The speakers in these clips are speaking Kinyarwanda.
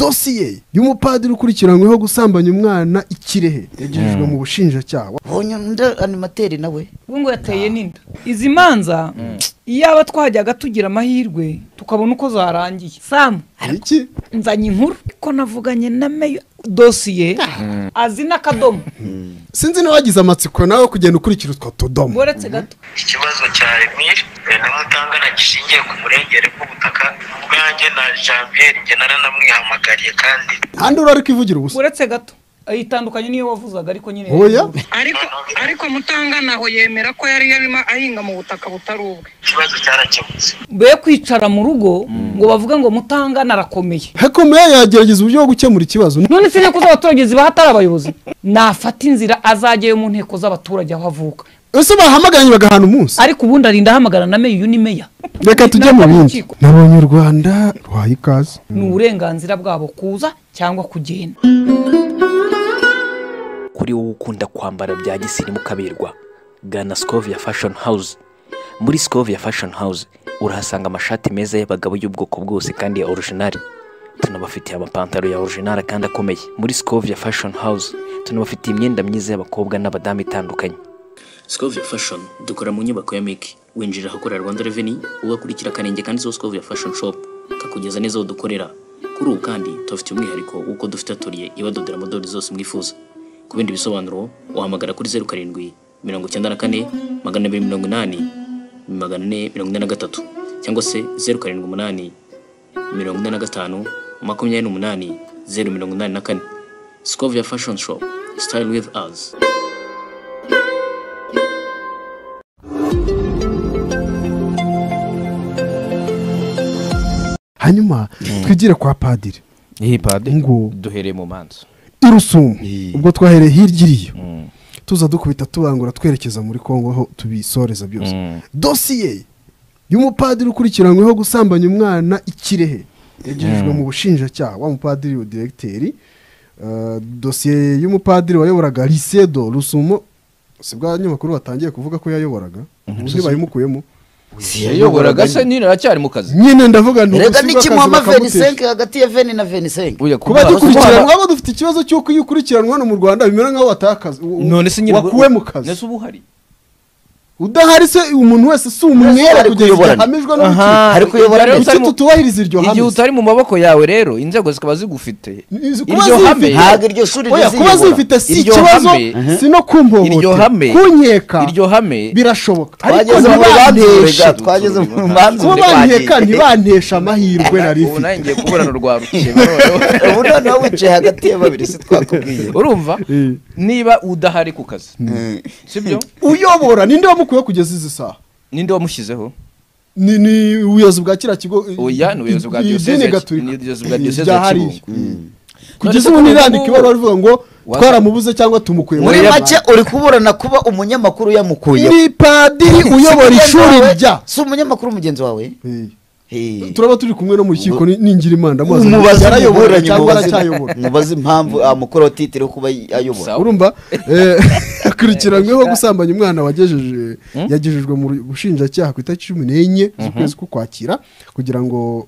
dosiye y'umupadiri ukurikiranyweho gusambanya umwana ikirehe yagejejwe mu bushinjacyaha bonye undi animateri nawe ubu ngubu yateye n'inda izi manza iyaba twajyaga tugira amahirwe tukabona uko zarangiye samu iki nzanye inkuru ko navuganye na meya dosiye azi n'akadomo sinzi n'uwagize amatsiko nawe kugenda ukurikira utwo tudomo uretse gato ikibazo cya emiri n'umutangana gishingiye ku murengere bw'ubutaka ubwanjye na janvier njye naranamwihamagariye kandi kandi urari kwivugira ubusa uretse gato ayitandukanye n'iyo wavuzaga ariko nyine oya ariko ariko mutangana aho yemera ko yari yarimo ahinga mu butaka butari ubwe ikibazo cyarakemutse be kwicara mu rugo ngo bavuge ngo mutangana arakomeye hekomeye yagerageza uburyo bwo gukemura ikibazo none se inteko z'abaturage ziba hatari abayobozi nafata inzira azajyayo mu nteko z'abaturage aho avuka ese bahamagaranye bagahana umunsi ariko ubundi arinda ahamagara na meya uyu ni meya reka tujye mu Ntabwo bindi urukiko. nabonye u rwanda ruhaye ikaze ni uburenganzira bwabo kuza cyangwa kugenda kuri wowe ukunda kwambara bya gisirimu kaberwa gana sikovia fashoni hawuze muri sikovia fashoni hawuze urahasanga amashati meza y'abagabo y'ubwoko bwose kandi ya orujinari tunabafitiye amapantaro ya orujinari kandi akomeye muri sikovia fashoni hawuze tunabafitiye imyenda myiza y'abakobwa n'abadamu itandukanye Scovia Fashion dukora mu nyubako ya Miki winjira ahakorera Rwanda Revenue ugakurikira akanenge kanditseho Scovia Fashion Shop kakugeza neza aho dukorera kuri ubu kandi tubafitiye umwihariko w'uko dufite atoriye ibadodera modeli zose mwifuza ku bindi bisobanuro wahamagara kuri zeru karindwi mirongo icyenda na kane magana abiri mirongo inani magana ane mirongo ine na gatatu cyangwa se zeru karindwi umunani mirongo ine na gatanu makumyabiri n'umunani zeru mirongo inani na kane Scovia Fashion Shop Style with us hanyuma twigire kwa padiri iyi padi ngo duhereye mu manza irusumu Iyi. ubwo twahereye hirya iriyo Mm. tuza dukubita turangura twerekeza muri kongo aho tubisoreza byose Mm. dosiye y'umupadiri ukurikiranyweho gusambanya umwana ikirehe yagejejwe mu bushinjacyaha wa mupadiri wa diregiteri Eh, dosiye y'umupadiri wayoboraga lisedo rusumo si bwa nyamakuru batangiye kuvuga ko yayoboraga ubundi bayimukuyemo yayoboraga se nyine aracyari mu kazi nyine ndavuga nti reka ubusibe akazi ntikimuhama bakamutesha. venisenke hagati ya veni na venisenke Oya, kuba kubara- gikurikiranwa abo dufite ikibazo cy'uko iyo ukurikiranwa hano mu rwanda bimera nk'aho watakaze kubara- none se nyine wakuwe mu kazi nese uba uhari udahari se umuntu wese si Yesu umwera kugeza ari igihe kuyoborana. ahamijwe Aha. n'urukiko Ari kuyobora Rero neza. kuki utari mu- tutubahiriza iryo hame igihe utari mu maboko yawe rero inzego zikaba zigufite Izi- kuba iryo hame zifite- ntabwo iryo shuri Oya, kuba riziyobora. zifite si Iryo ikibazo hame- si no iryo kumpohotera hame- kunkeka iryo hame birashoboka Ariko twageze mu rubanza ntibanteshe. urega twageze mu rubanza kuba banteka ntibanteshe amahirwe nari ubu nawe mfite ngiye kuburana urwa rukeba noneho. ubu noneho wicaye hagati ya babiri si twakubwiye urumva niba udahari ku kazi sibyo uyobora ninde wamukuyeho kugeza izi saha ninde wamushyizeho ni ni ubuyobozi bwa kiriya kigo eh, oya ni ubuyobozi bwa idini diyoseze gatolika. ni ubuyobozi bwa Eh, diyoseze bya ya hariya. kibungo kugeza None ubu se nirandika kuri ubu- ibaruwa rivuga ngo Wasa- twaramubuze cyangwa tumukuye muri Oya. make uri kuburana kuba umunyamakuru yamukuyeho ni padiri uyobora ishuri rya si umunyamakuru mugenzi wawe Hey. turaba turi kumwe no mu rukiko ni- ningira imana ndamubaza ngo umubaze yarayobora umuburanyi cyangwa mubaze- aracyayobora mubaze impamvu amukora titire yo kuba ayobora urumva eh, akurikiranyweho gusambanya umwana wagejeje yagejejwe mu bushinjacyaha ku itariki cumi n'enye z'ukwezi k'ukwakira kugira ngo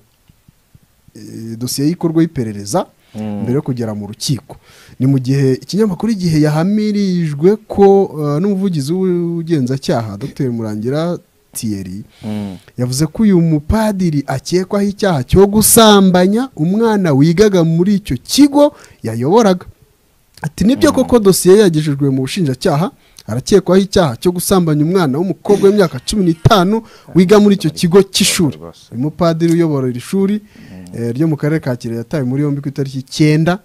eh, dosiye y'ikorwa y'iperereza mbere yo kugera mu rukiko ni mu gihe ikinyamakuru igihe yahamirijwe ko eh, n'umuvugizi w'ubugenzacyaha dr murangira thierry yavuze ko uyu mupadiri akekwaho icyaha cyo gusambanya umwana wigaga muri icyo kigo yayoboraga ati nibyo koko dosiye yagejejwe mu bushinjacyaha arakekwaho icyaha cyo gusambanya umwana w'umukobwa w'imyaka cumi n'itanu wiga muri icyo kigo cy'ishuri uyu mupadiri uyobora iri shuri eh, ryo mu karere ka kirehe yatawe muri yombi ku itariki icyenda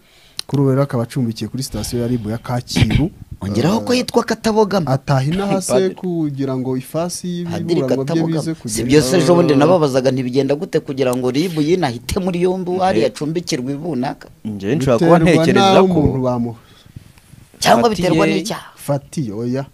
kuri ubu rero akaba acumbikiye kuri sitasiyo ya ribu ya kacyiru ongeraho ko yitwa katabogama ataha inahase kugira ngo ifasi padiri y'ibiburanwa bye bize katabogama si kugera byose ejo bundi nababazaga ntibigenda gute kugira ngo ribu yinahite muri yombi hari yacumbikirwa ibunaka njyewe nshobora kuba ntekereza ko umuntu bamufatiye cyangwa Fatiye- biterwa n'icyaha oya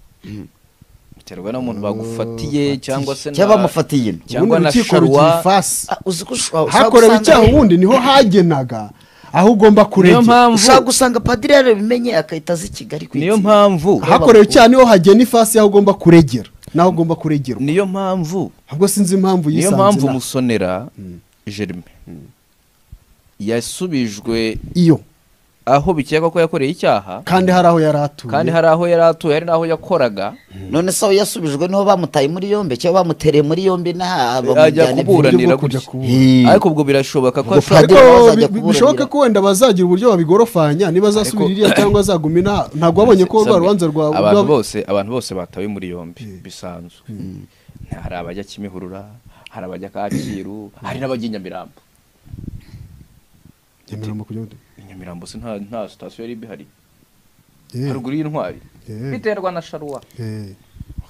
biterwa n'umuntu bagufatiye cyangwa se na- cyangwa bamufatiye ino cyangwa Ubundi na urukiko sharwa rugira ifasi Ah, uzi ko ushobora ushobora hakorewe gusanga- icyaha ubundi niho hagenaga aho ugomba niyo kuregera mpamvu ushobora gusanga padiri yarabimenye akahita aza i kigali ku niyo itsinda. mpamvu hakorewe icyaha niho hagena ifasi y'aho ugomba kuregera n'aho ugomba kuregera niyo mpamvu ahubwo sinzi impamvu niyo yisanze mpamvu inaha. musonera jerime yasubijwe iyo aho bikekwa ko yakoreye icyaha kandi hari aho yari atuye kandi hari aho yari atuye hari n'aho yakoraga none se aho yasubijwe niho bamutaye muri yombi cyangwa bamutereye muri yombi nta ajya bamujyane kubura. kuburanira bwo kujya gutya. Hmm. ariko ubwo birashoboka ko Ubwo ashobora ariko Padiri bazajya bi- bi- kuburanira. bishoboka ko wenda bazagira uburyo babigorofanya niba azasubira Ariko- iriya cyangwa azaguma inaha ntabwo wabonye ko rwa Sabe, rubanza rwa abantu rwa- bose abantu bose batawe muri yombi bisanzwe hari abajya kimihurura hari abajya kacyiru hari n'abajya i nyamirambo Nyamirambo kujya nde? i nyamirambo se nta nta sitasiyo yari ihari Eh, haruguru y'intwari eh, biterwa na sharuwa eh.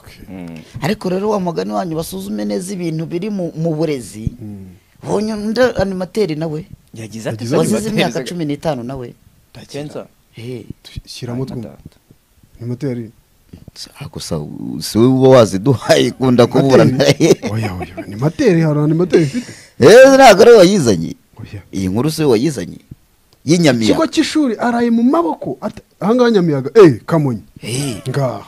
Okay. ariko rero wa mugani wanyu basuzume neza ibintu biri mu mu burezi Mm. ubonye undi animateri nawe yagize ati Yagize ati, wazize imyaka cumi n'itanu nawe ntakenza Eh, Tu- shyiramo utwuma moteri ah, gusa u- si wowe uba waziduhaye ikunda kuburana oya oya ni moteri hari animateri ifite Eh, ntabwo ari wayizanye oya iyi nkuru si wayizanye ikigo y'inyamiyaga cy'ishuri araye mu maboko Ata- ahangaha nyamiyaga eh kamonyi Eh, ngaha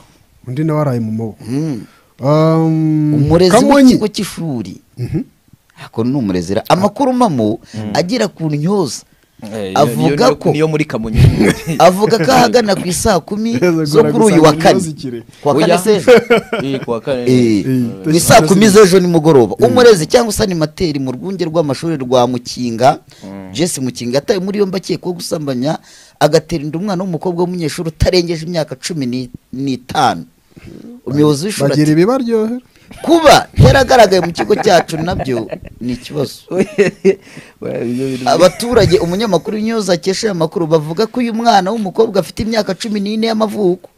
undi nawe araye mu maboko mm. Um, umurezi kamonyi w'ikigo cy'ishuri ako ni umurezi ra- amakuru mpamo agera ku ntyoza Avuga ko- niyo muri kamonyi avuga ko ahagana ku isaa kumi zo kuri uyu wa kane ku wa kane Oya. sejo Eh, kuwa kane Eh, ku isaa kumi z'ejo nimugoroba umurezi cyangwa se animateri mu rwunge rw'amashuri rwa mukinga jesse mukinga yatawe muri yombi akekwaho gusambanya agaterinda umwana w'umukobwa w'umunyeshuri utarengeje imyaka cumi ni- n'itanu umuyobozi w'ishuri bagira ati ibibaryohera kuba yaragaragaye mu kigo cyacu nabyo ni ikibazo abaturage umunyamakuru w'inyoza akesha aya makuru bavuga ko uyu mwana w'umukobwa afite imyaka cumi n'ine y'amavuko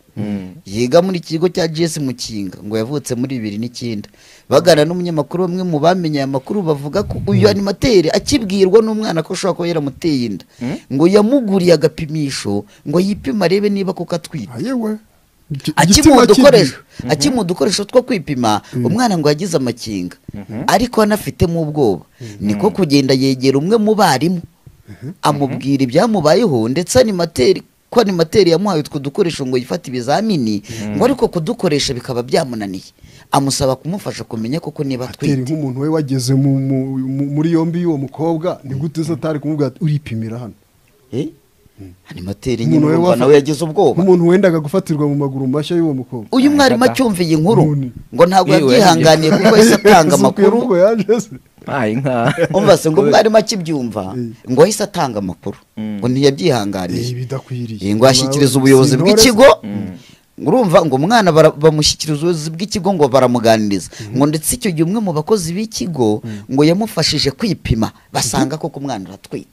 yiga muri iki kigo cya gs mukinga ngo yavutse muri bibiri n'icyenda bagana n'umunyamakuru bamwe mu bamenye aya makuru bavuga ko uyu animateri akibwirwa n'umwana ko ashobora kuba yaramuteye inda ngo yamuguriye agapimisho ngo yipime arebe niba koko atwite ayewe akimuha udukoresho akimuha udukoresho two kwipima umwana ngo yagize amakinga ariko anafitemo ubwoba niko kugenda yegera umwe mu barimu amubwira ibyamubayeho ndetse animateri ko animateri yamuhaye utwo dukoresho ngo yifate ibizamini ngo ariko kudukoresha bikaba byamunaniye amusaba kumufasha kumenya koko niba atera atwite nk'umuntu we wageze mu- mu- mu- muri yombi y'uwo mukobwa ni gute se atari kumubwira ati uripimira hano Eh? animateri nyine Umuntu we urumva wafa- nawe yagize ubwoba nk'umuntu wendaga gufatirwa mu maguru mashya y'uwo mukobwa uyu mwarimu acyumviye inkuru None. ngo ntabwo Yewe, yabyihanganiye kuko yahise atanga Ese uko amakuru yavuga yaje se. ntaye nka umva se ngo mwarimu akibyumva Eh. ngo ahise atanga amakuru ngo Eh, ntiyabyihanganiye bidakwiriye Eh, ngo ashyikirize ubuyobozi bw'ikigo ngo urumva ngo umwana bara- bamushyikiriza ubuyobozi bw'ikigo ngo baramuganiriza ngo ndetse icyo gihe umwe mu bakozi b'ikigo ngo yamufashije kwipima basanga koko umwana aratwite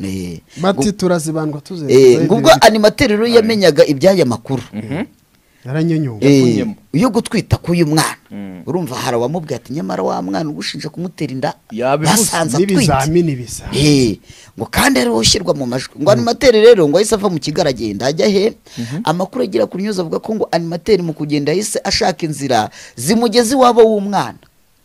Eh, mati turazibandwa eh, ngo ubwo tuzerwa animateri rero yamenyaga iby'aya makuru yaranyenyuwe Eh, yakunyemo. iyo gutwita k'uyu mwana Mm. urumva hari abamubwira ati nyamara wa mwana ugushinja kumutera inda Yabivuze. basanze atwite n'ibizamini bisa Eh, ngo kandi ariwo ushyirwa mu majwi ngo animateri rero ngo ahise ava mu kigo aragenda ajya he amakuru agira ku nyuze avuga ko ngo animateri mu kugenda yahise ashaka inzira zimugeza iwabo w'umwana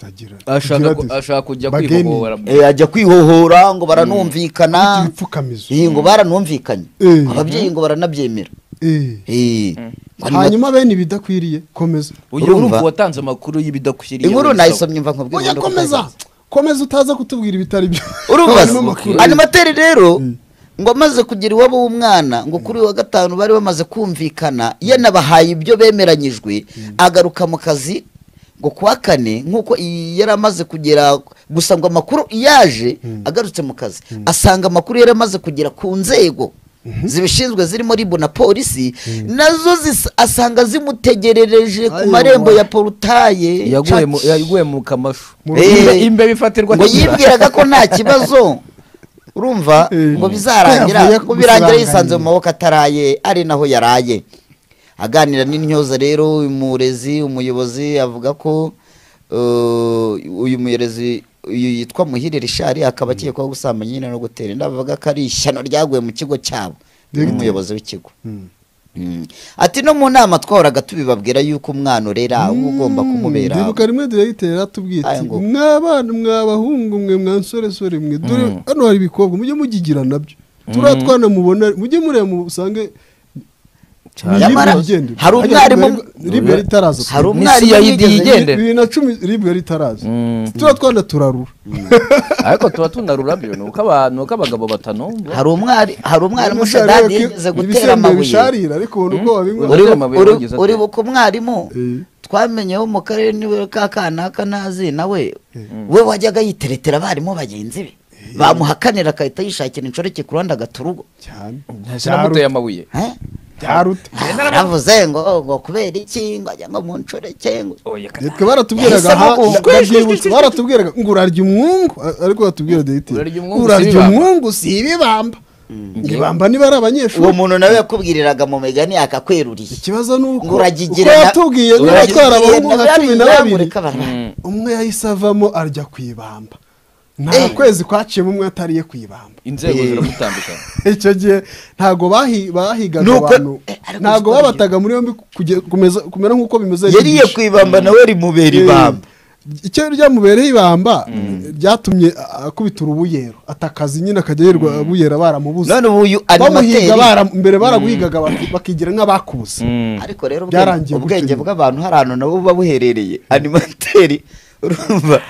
Agira- ashaka agira ku- ati, ashaka kujya bageni, kwihobora Eh, ajya kwihohora ngo baranumvikana afite ibipfukamizo Eh, ngo baranumvikanye Eh. ababyeyi ngo baranabyemera Eh. Eh, ngo anima- hanyuma bene ibidakwiriye komeza uyu urumva? urumva watanze amakuru y'ibidakwiriye inkuru wenda nayisomye mva nkubwira oya ubundi uko komeza utazahise. komeza utaza kutubwira ibitari byo urumva Harimo se? amakuru. animateri rero ngo amaze kugira iwabo w'umwana ngo kuri uyu wa gatanu bari bamaze kumvikana yanabahaye ibyo bemeranyijwe agaruka mu kazi ngo ku wa kane nk'uko iyi yari amaze kugera gusa ngo amakuru yaje agarutse mu kazi asanga amakuru yari amaze kugera ku nzego zibishinzwe zirimo ribu na polisi nazo zis- asanga zimutegerereje ku Ayo, marembo wa- ya porutaye yaguye mu- yaguye mu kamashu Mu Eh, Imbe- imbe bifatirwa ngo kera. yibwiraga ko nta kibazo urumva Eh. ngo bizarangira Yavuye ngo birangira gusiranganya. yisanze mu maboko ataraye ari naho yaraye aganira n'intyoza rero uyu murezi umuyobozi avuga ko eh, uyu murezi uyu yitwa muhire rishari akaba akekwaho gusambanya nyine no gutera inda bavuga ko ari ishyano ryaguye mu kigo cyabo n'umuyobozi w'ikigo Mm. ati no mu nama twahoraga tubibabwira yuko umwana urera uba ugomba kumubera ndibuka rimwe diregiteri atubwira Aya ati ngo. mw'abana mw'abahungu mwe mwansoresore mwe dore hano hari ibikobwa mujye mugigira nabyo turiya twana mubona mujye mureba musange Nyamara hari umwarimu- ribu yari itaraza Hari pe. umwarimu N'isi ya ID wigeze- yigendera. bibiri na cumi ribu yari itaraza Mm. tuba twanda turarura ariko tuba tunarura byo ni uko abantu- ni uko abagabo batanumva hari umwari hari umwarimu Umusaruro shadadi w'iki- yigeze gutera ibisembe amabuye bisharira ariko ubona uko babinywa Uri- Uribu- amabuye uri- yagize ate? uribuka umwarimu Eh. twamenyeho mu karere niwe ka kanaka ntazi nawe we wajyaga yiteretera abarimu bagenzi be bamuhakanira agahita yishakira inshoreke ku ruhande agata urugo cyane sinamuteye amabuye Eh? byaruta yaravuze ngo ngo kubera iki ngo ajya ngo mu nshoreke ngo oya kana nitwe baratubwiraga aha Yahisemo kuvuga. ndabyibutse baratubwiraga ngo urarya umwungu a- ariko batubwira dayiti Urarya umwungu si urarya ibibamba." umwungu si ibibamba ibibamba niba ari uwo abanyeshuri muntu nawe yakubwiriraga mu migani yakakweruriye ikibazo ni uko Ngo uko uragigirana- yatubwiye niba atwara abahungu nka cumi na babiri Uragigirana- Uragigirana- umwe yahise avamo arya ku ibamba nta Eh. kwezi kwaciyemo umwe atariye ku ibamba inzego Eh. ziramutambika icyo gihe ntabwo bahi- bahigaga Nuko- abantu Eh, ariko ntabwo uziko babataga muri yombi kuge- kumeza- kumera nk'uko bimeze yariye ku ibamba nawe rimubera ibamba icyo ryamubereye ibamba ryatumye a- akubita urubuyero atakaza nyine akajya yirwa buyera baramubuze none ubu uyu bamuhiga animateri bara- mbere baraguhigaga bak- bakigira nk'abakubuze ariko rero ubwenge- Byarangiye ubwenge gutyo. bw'abantu hari ahantu nabo buba buherereye animateri urumva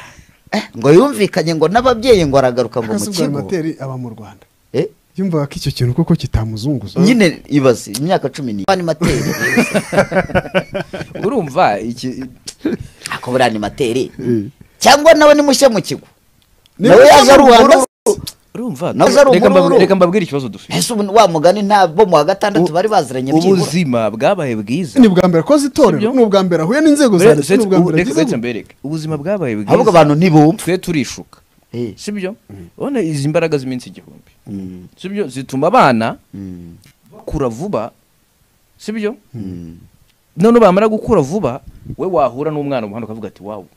Eh, ngo yumvikanye ngo n'ababyeyi ngo aragaruka ngo mu akasubwa kigo materi aba mu rwanda Eh, yumvaga ko icyo kintu koko kitamuzunguza nyine ibaze imyaka cumi n'ibiri animateri urumva iki ako buri animateri Eh. cyangwa nawe ni mushya mu kigo Niba nawe yaje uza ari mu Rwanda, ubururu urumva Nawe uzari reka umururu. mbab- reka mbabwire ikibazo dufite ese ubu wa mugani nta bo mu wa gatandatu bari baziranye byibura ubuzima bwabaye bwiza ni bwa mbere akoze itorero Sibyo? ni ubwa mbere ahuye n'inzego za leta ni ubwa mbere reka agize reka mbereke ubuzima bwabaye ahubwo bwiza abantu ntibumva twe turishuka Eh, sibyo urabona izi mbaraga z'iminsi igihumbi sibyo zituma abana mm, bakura vuba sibyo mm. none bamara gukura vuba we wahura n'umwana mu muhanda ukavuga ati wawu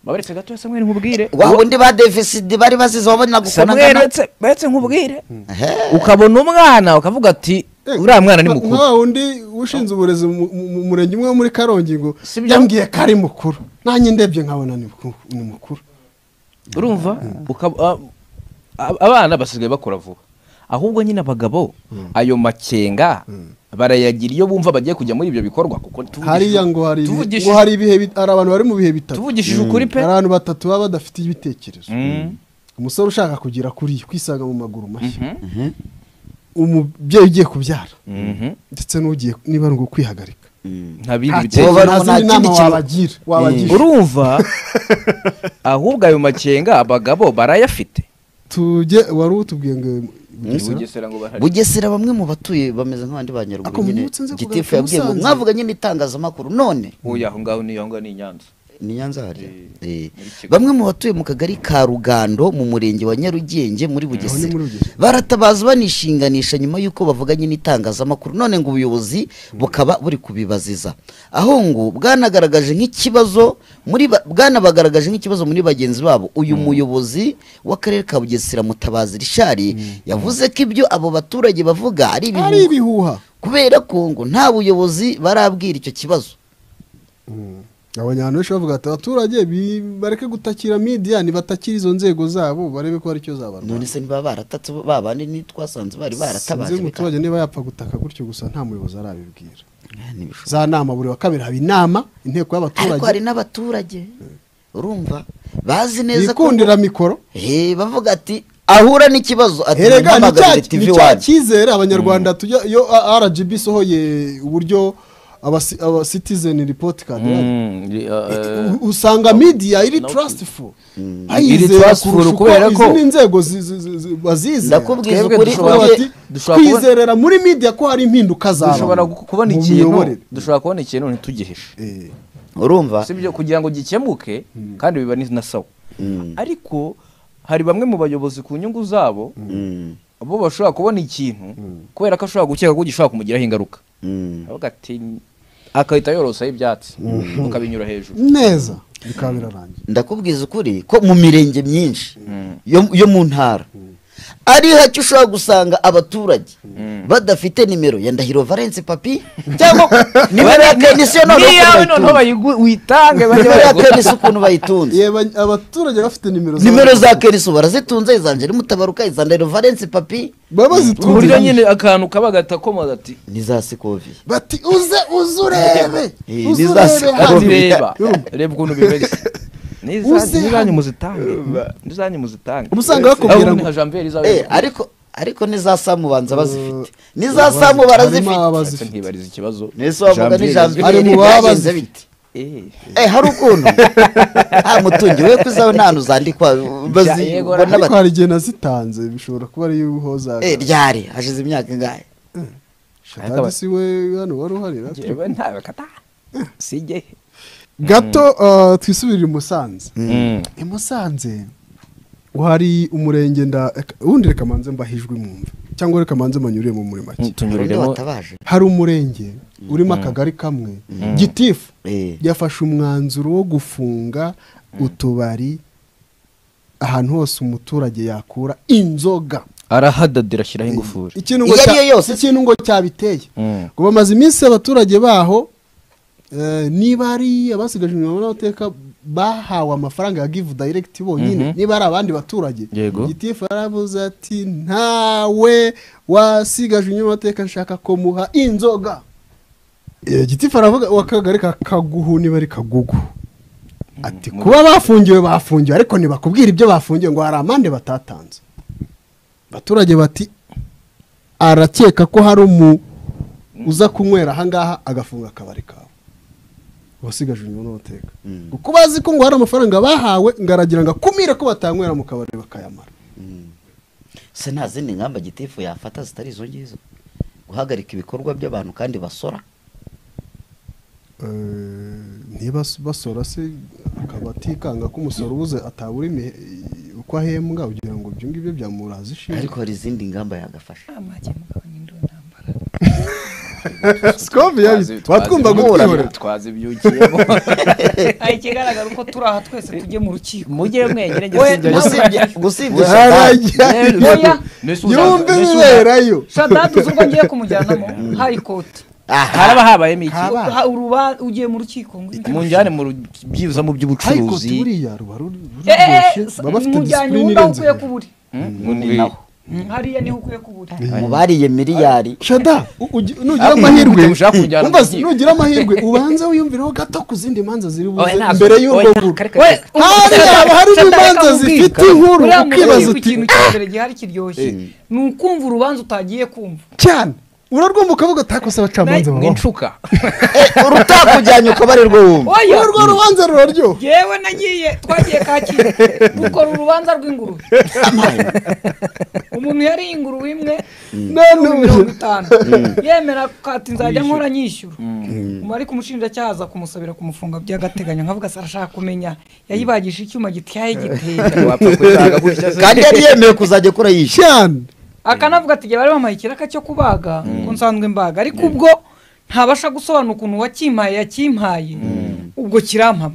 babaretse gato samweli nkubwire wa wundi ba defisidi bari basize wabonaga ukuntu samweli angana baretse- baretse nkubwire Ehe. ukabona umwana ukavuga ati Eh, uriya mwana ni nka- mukuru nka wundi ushinzwe uburezi mu- mu mu murenge umwe wo muri karongi ngo Sibyo? yambwiye ko ari mukuru nanjye ndebye nkabona ni muku- ni mukuru urumva ukaba- a- a- abana basigaye bakura vuba ahubwo nyine abagabo ayo makenga barayagira iyo bumva bagiye kujya muri ibyo bikorwa kuko tuvugishije- hariya ngo hari ibihe- ngo tuvugishije hari ibihe bit- hari abantu bari mu bihe bitatu tuvugishije ukuri pe hari abantu batatu baba badafite ibitekerezo Mm. umusore ushaka kugira kuri kwisanga mu maguru mashya umubyeyi ugiye kubyara Mhm. ndetse n'ugiye niba ari ukwihagarika nta bindi nta bitekerezo nta kibazo. nta zindi nama kindi kintu- wabagira wabagisha urumva ahubwo ayo makenga abagabo barayafite tujye wari utubwiye ngo Bugesera? bugesera bamwe mu batuye bameze nk'abandi ba Ako nyaruguru nyine mutse nze kugaruka gitifu yabwiye ngo Musanze. mwavuga nyine itangazamakuru none uyu aho ngaho niyo ngaho ni i nyanza ni nyanza hariya Eh. muri Kigali. bamwe mu batuye mu kagari ka rugando mu murenge wa nyarugenge muri bugesera muri Bugesera. baratabaza banishinganisha nyuma y'uko bavuganye n'itangazamakuru none ngo ubuyobozi bukaba buri kubibaziza aho ngo bwanagaragaje nk'ikibazo muri ba- bwanabagaragaje nk'ikibazo muri bagenzi babo uyu muyobozi w'akarere ka bugesera mutabazi rishari yavuze ko ibyo abo baturage bavuga ari ari ibihuha ibihuha kubera ko ngo nta buyobozi barabwira icyo kibazo abantu benshi bavuga ati abaturage bi- bareke gutakira midiya nibatakire izo nzego zabo barebe ko hari icyo zabarwanya none se niba baratatse bo- babandi ni twasanze bari baratabaje sinzi umuturage niba yapfa gutaka gutyo gusa nta muyobozi arabibwira bikaba- Ntibishoboka. za nama buri wa kabiri haba inama inteko ariko hari y'abaturage n'abaturage urumva bazi neza ko bikundira mikoro Eh, bavuga ati ahura n'ikibazo ati erega ni "Nampamagarire cya- TV ni cya One." cyizere abanyarwanda tujya iyo A- rgb isohoye uburyo abasi- abasitizeni ripoti kadi usanga midiya iri trustful Iri bayizera trustful kurusha uko kubera ko- izi n'inzego zi- zi- zi- zi- bazizera Ndakubwiza Twebwe ukuri, dushobora twebwe- bati, dushobora kubona- twizerera muri midiya ko hari impinduka zabaho dushobora gu- kubona mu ikintu miyoborere. dushobora kubona ikintu ntitugihishe Eh, urumva si byo kugira ngo gikemuke kandi biba ni na sawa ariko hari bamwe mu bayobozi ku nyungu zabo Mm, bo bashobora kubona ikintu kubera ko ashobora gukeka ko gishobora kumugiraho ingaruka mm. avuga ati agahita yorosaho ibyatsi ukabinyura hejuru neza bikaba birarangiye ndakubwiza ukuri ko mu mirenge myinshi yo yo mu ntara ari hake ushobora gusanga abaturage badafite nimero ya ndahiro valence papi cyangwa nimero ya kenisi yo noneho niyawe ukuntu bayitunze. noneho bayigu- witange bajye nimero ya bayigura. kenisi ukuntu bayitunze yeba abaturage bafite nimero nimero za kenisi ubu barazitunze iza angela mutabaruka iza ndahiro valence papi baba ku buryo bazitunze nyine akantu kaba gatakomoza ati ni za sikovi bati uze uze urebe Eh, uze ni za urebe sikovi. hano ati reba Urumva. reba ukuntu bimeze Uze n'izanyu hano. muzitange n'izanyu muzitange Uba usanga bakubwira ngo nka janvier izawe Eh, ariko ariko ni za samu banza bazifite ni za bazi- samu harimo barazifite abazifite. ntibariza ikibazo nese wavuga ni Janvier Ari mu janvier babazi. byagenze bite Eh, Eh, hari ukuntu nta mutungi we ko izawe nta hantu zandikwa bazi- yego, ubona ariko bati- hari igihe nazitanze bishobora kuba ari iy'uho zaga Eh, ryari hashize imyaka ingahe shadadisi we hano wari uhari natwe. njyewe ntabikata sijye gato uh, twisubirire i musanze i musanze hari umurenge nda ubundi reka manze mbahijwe mwumve cyangwa reka manze manyurire mu muri make undi tunyuriremo watabaje hari umurenge urimo akagari kamwe gitifu Eh, yafashe umwanzuro wo gufunga utubari ahantu hose umuturage yakura inzoga arahadadira ashyiraho ingufuri ikintu Iyo ari yo cya- yose se. ikintu ngo cyabiteye Mm. ngo bamaze iminsi abaturage baho eh, niba ari abasigaje inyuma n'abateka bahawe amafaranga ya givu dayiregiti bonyine Mhm. niba ari abandi baturage Yego. gitifu arabuze ati ntawe wasigaje inyuma amateka nshaka ko muha inzoga Eh, gitifu aravuga wakagari kaguhu niba ari kagugu ati kuba bafungiwe bafungiwe ariko ntibakubwira ibyo bafungiwe ngo hari amande batatanze abaturage bati arakeka ko hari umu uza kunywera ahangaha agafunga akabari kawe wasigaje inyuma n'abateka kuko bazi ko ngo hari amafaranga bahawe ngo aragira ngo akumire ko batanywera mu kabari bakayamara se nta zindi ngamba gitifu yafata zitari izo ngizo guhagarika ibikorwa by'abantu kandi basora niba basora se akaba atikanga ko umusoro ubuze atabura imihe- uko ahembwa ugira ngo ibyo ngibyo byamuraza ishinga ariko hari izindi ngamba yagafasha sikovi yabi- watwumva gutihorera twazibyukiyemo ikigaragara uko turi aha twese tujye mu rukiko mujye mwegere njye We- sinjya Gusibye- gusibye Harajya- oya yumve ibiberayo shadadi uzi urwo ngiye kumujyanamo hayikoti aha haraba habayemo iki Haba. Ah. Ha- uruba ugiye mu rukiko ngo ujye- munjyane mu byibuza mu hayikoti by'ubucuruzi buriya ruba ruri Eh, eh, ruryoshye baba bafite mujyanye disipurine undi aho irenze ukwiye hejuru. kuburi ni naho hariya niho ukwiye kuburi mu bariye miliyari shada u- ugi- nugira Ariko amahirwe umuntu ushaka kujyana umva, mu rukiko. nugira amahirwe ubanze wiyumvireho gato ku zindi manza ziri buze Oya, ntabwo- imbere y'urwo oya, nguru kareka- We- kareka. hariya haba harimo imanza zifite inkuru uriya ukibaza murebe ku uti kintu cya mbere gihari kiryoshye ni ukumva urubanza utagiye kumva cyane urarwumva ukavuga atakose abacamanza ni babaho inshuka urutakujyanye ukabarirwa wumva oya urwo rubanza ruraryoha yewe nagiye twagiye kacyiru dukora urubanza rw'ingurube umuntu yariye ingurube imwe none ibihumbi ubu mirongo itanu yemera kati nzajya nkora nyishyura ubu ariko umushinjacyaha aza kumusabira kumufunga by'agateganyo nkavuga se arashaka kumenya yayibagisha icyuma gityaye gitera wapfa kuyitanga gutya se kandi yari yemeye kuzajya akora yishyura cyane akanavuga ati igihe bari bampaye ikiraka cyo kubaga ko nsanzwe mbaga ariko ubwo ntabasha gusobanura ukuntu wakimpaye yakimpaye ubwo kirampama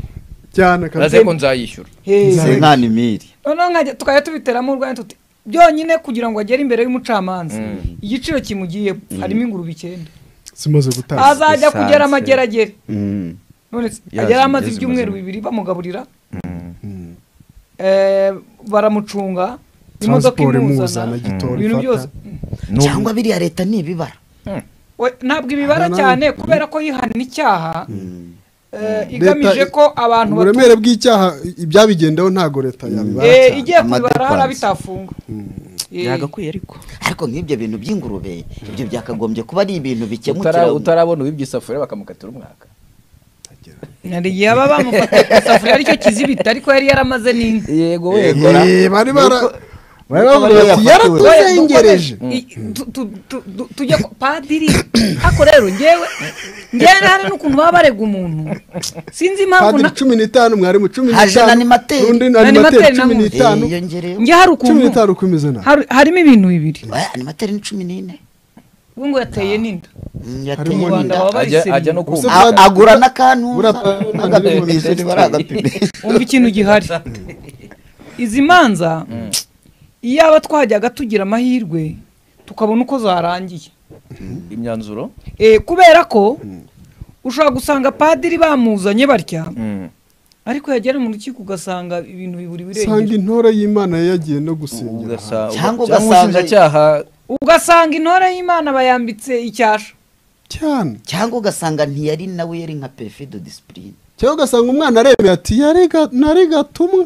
cyane uraze ko nzayishyura Hey. si nka nimiri noneho nkajya tukajya tubiteramo urwanya tuti byonyine kugira ngo agere imbere y'umucamanza igiciro kimugiye harimo ingurube icyenda simaze gutanga azajya Esanse. kugera amageragere none se, Yazi- yari amaze yazi ibyumweru ubuzima. bibiri bamugaburira Eh, baramucunga imodoka transport imuzana imuzana gitoro ibintu byose ifata cyangwa biriya leta ni ibibara We- ntabwo ibibara Aha nawe- cyane kubera ko yihana icyaha eh, igamije Leta- ko abantu batu- uburemere bw'icyaha ibyabigendaho ntago leta yabibara Eh, cyane. igiye kubibara Amadepanse. hari abitafunga Eh, byagakwiye ariko ariko nk'ibyo bintu by'ingurube ibyo byakagombye kuba ari ibintu bikemukira Utara- utarabona uwibye isafuriya bakamukatira umwaka hari igihe baba bamufatiye ku isafuriya aricyo kizibita ariko yari yaramaze n'inka yego Eh, bari bara bari bavuga nuko bati bariya yaratuzengereje I- tu- tu- tu- tu- tujye ku- padiri ako rero ngewe ngewe hari n'ukuntu baba barega umuntu sinzi impamvu padiri na- cumi n'itanu mwarimu cumi Haje n'itanu n'animateri. n'undi N'animateri animateri cumi nawe. n'itanu yiyongereyeho nge hari cumi ukuntu n'itanu uko imeze nawe hari- harimo ibintu bibiri animateri ni cumi n'ine we ngo yateye n'inda Mm, Harimo mu yateye rwanda inda baba ajya ajya no Ubuse kumva bwa- A- agura n'akantu Buriya agapimisha niba ari agapimisha umva ikintu gihari izi manza iyaba twajyaga tugira amahirwe tukabona uko zarangiye imyanzuro Eh, kubera ko ushobora gusanga padiri bamuzanye batya ariko yagera mu rukiko ugasanga ibintu biburi usanga birengera intore y'imana yagiye no gusengera ugasa Cyangwa cyangwa ugasanga- umushinjacyaha ugasanga intore y'imana bayambitse icyasha cyane cyangwa ugasanga ntiyari nawe yari nka pefido disipurine cyangwa ugasanga umwana aremera ati "Yari ga- nari gatumwa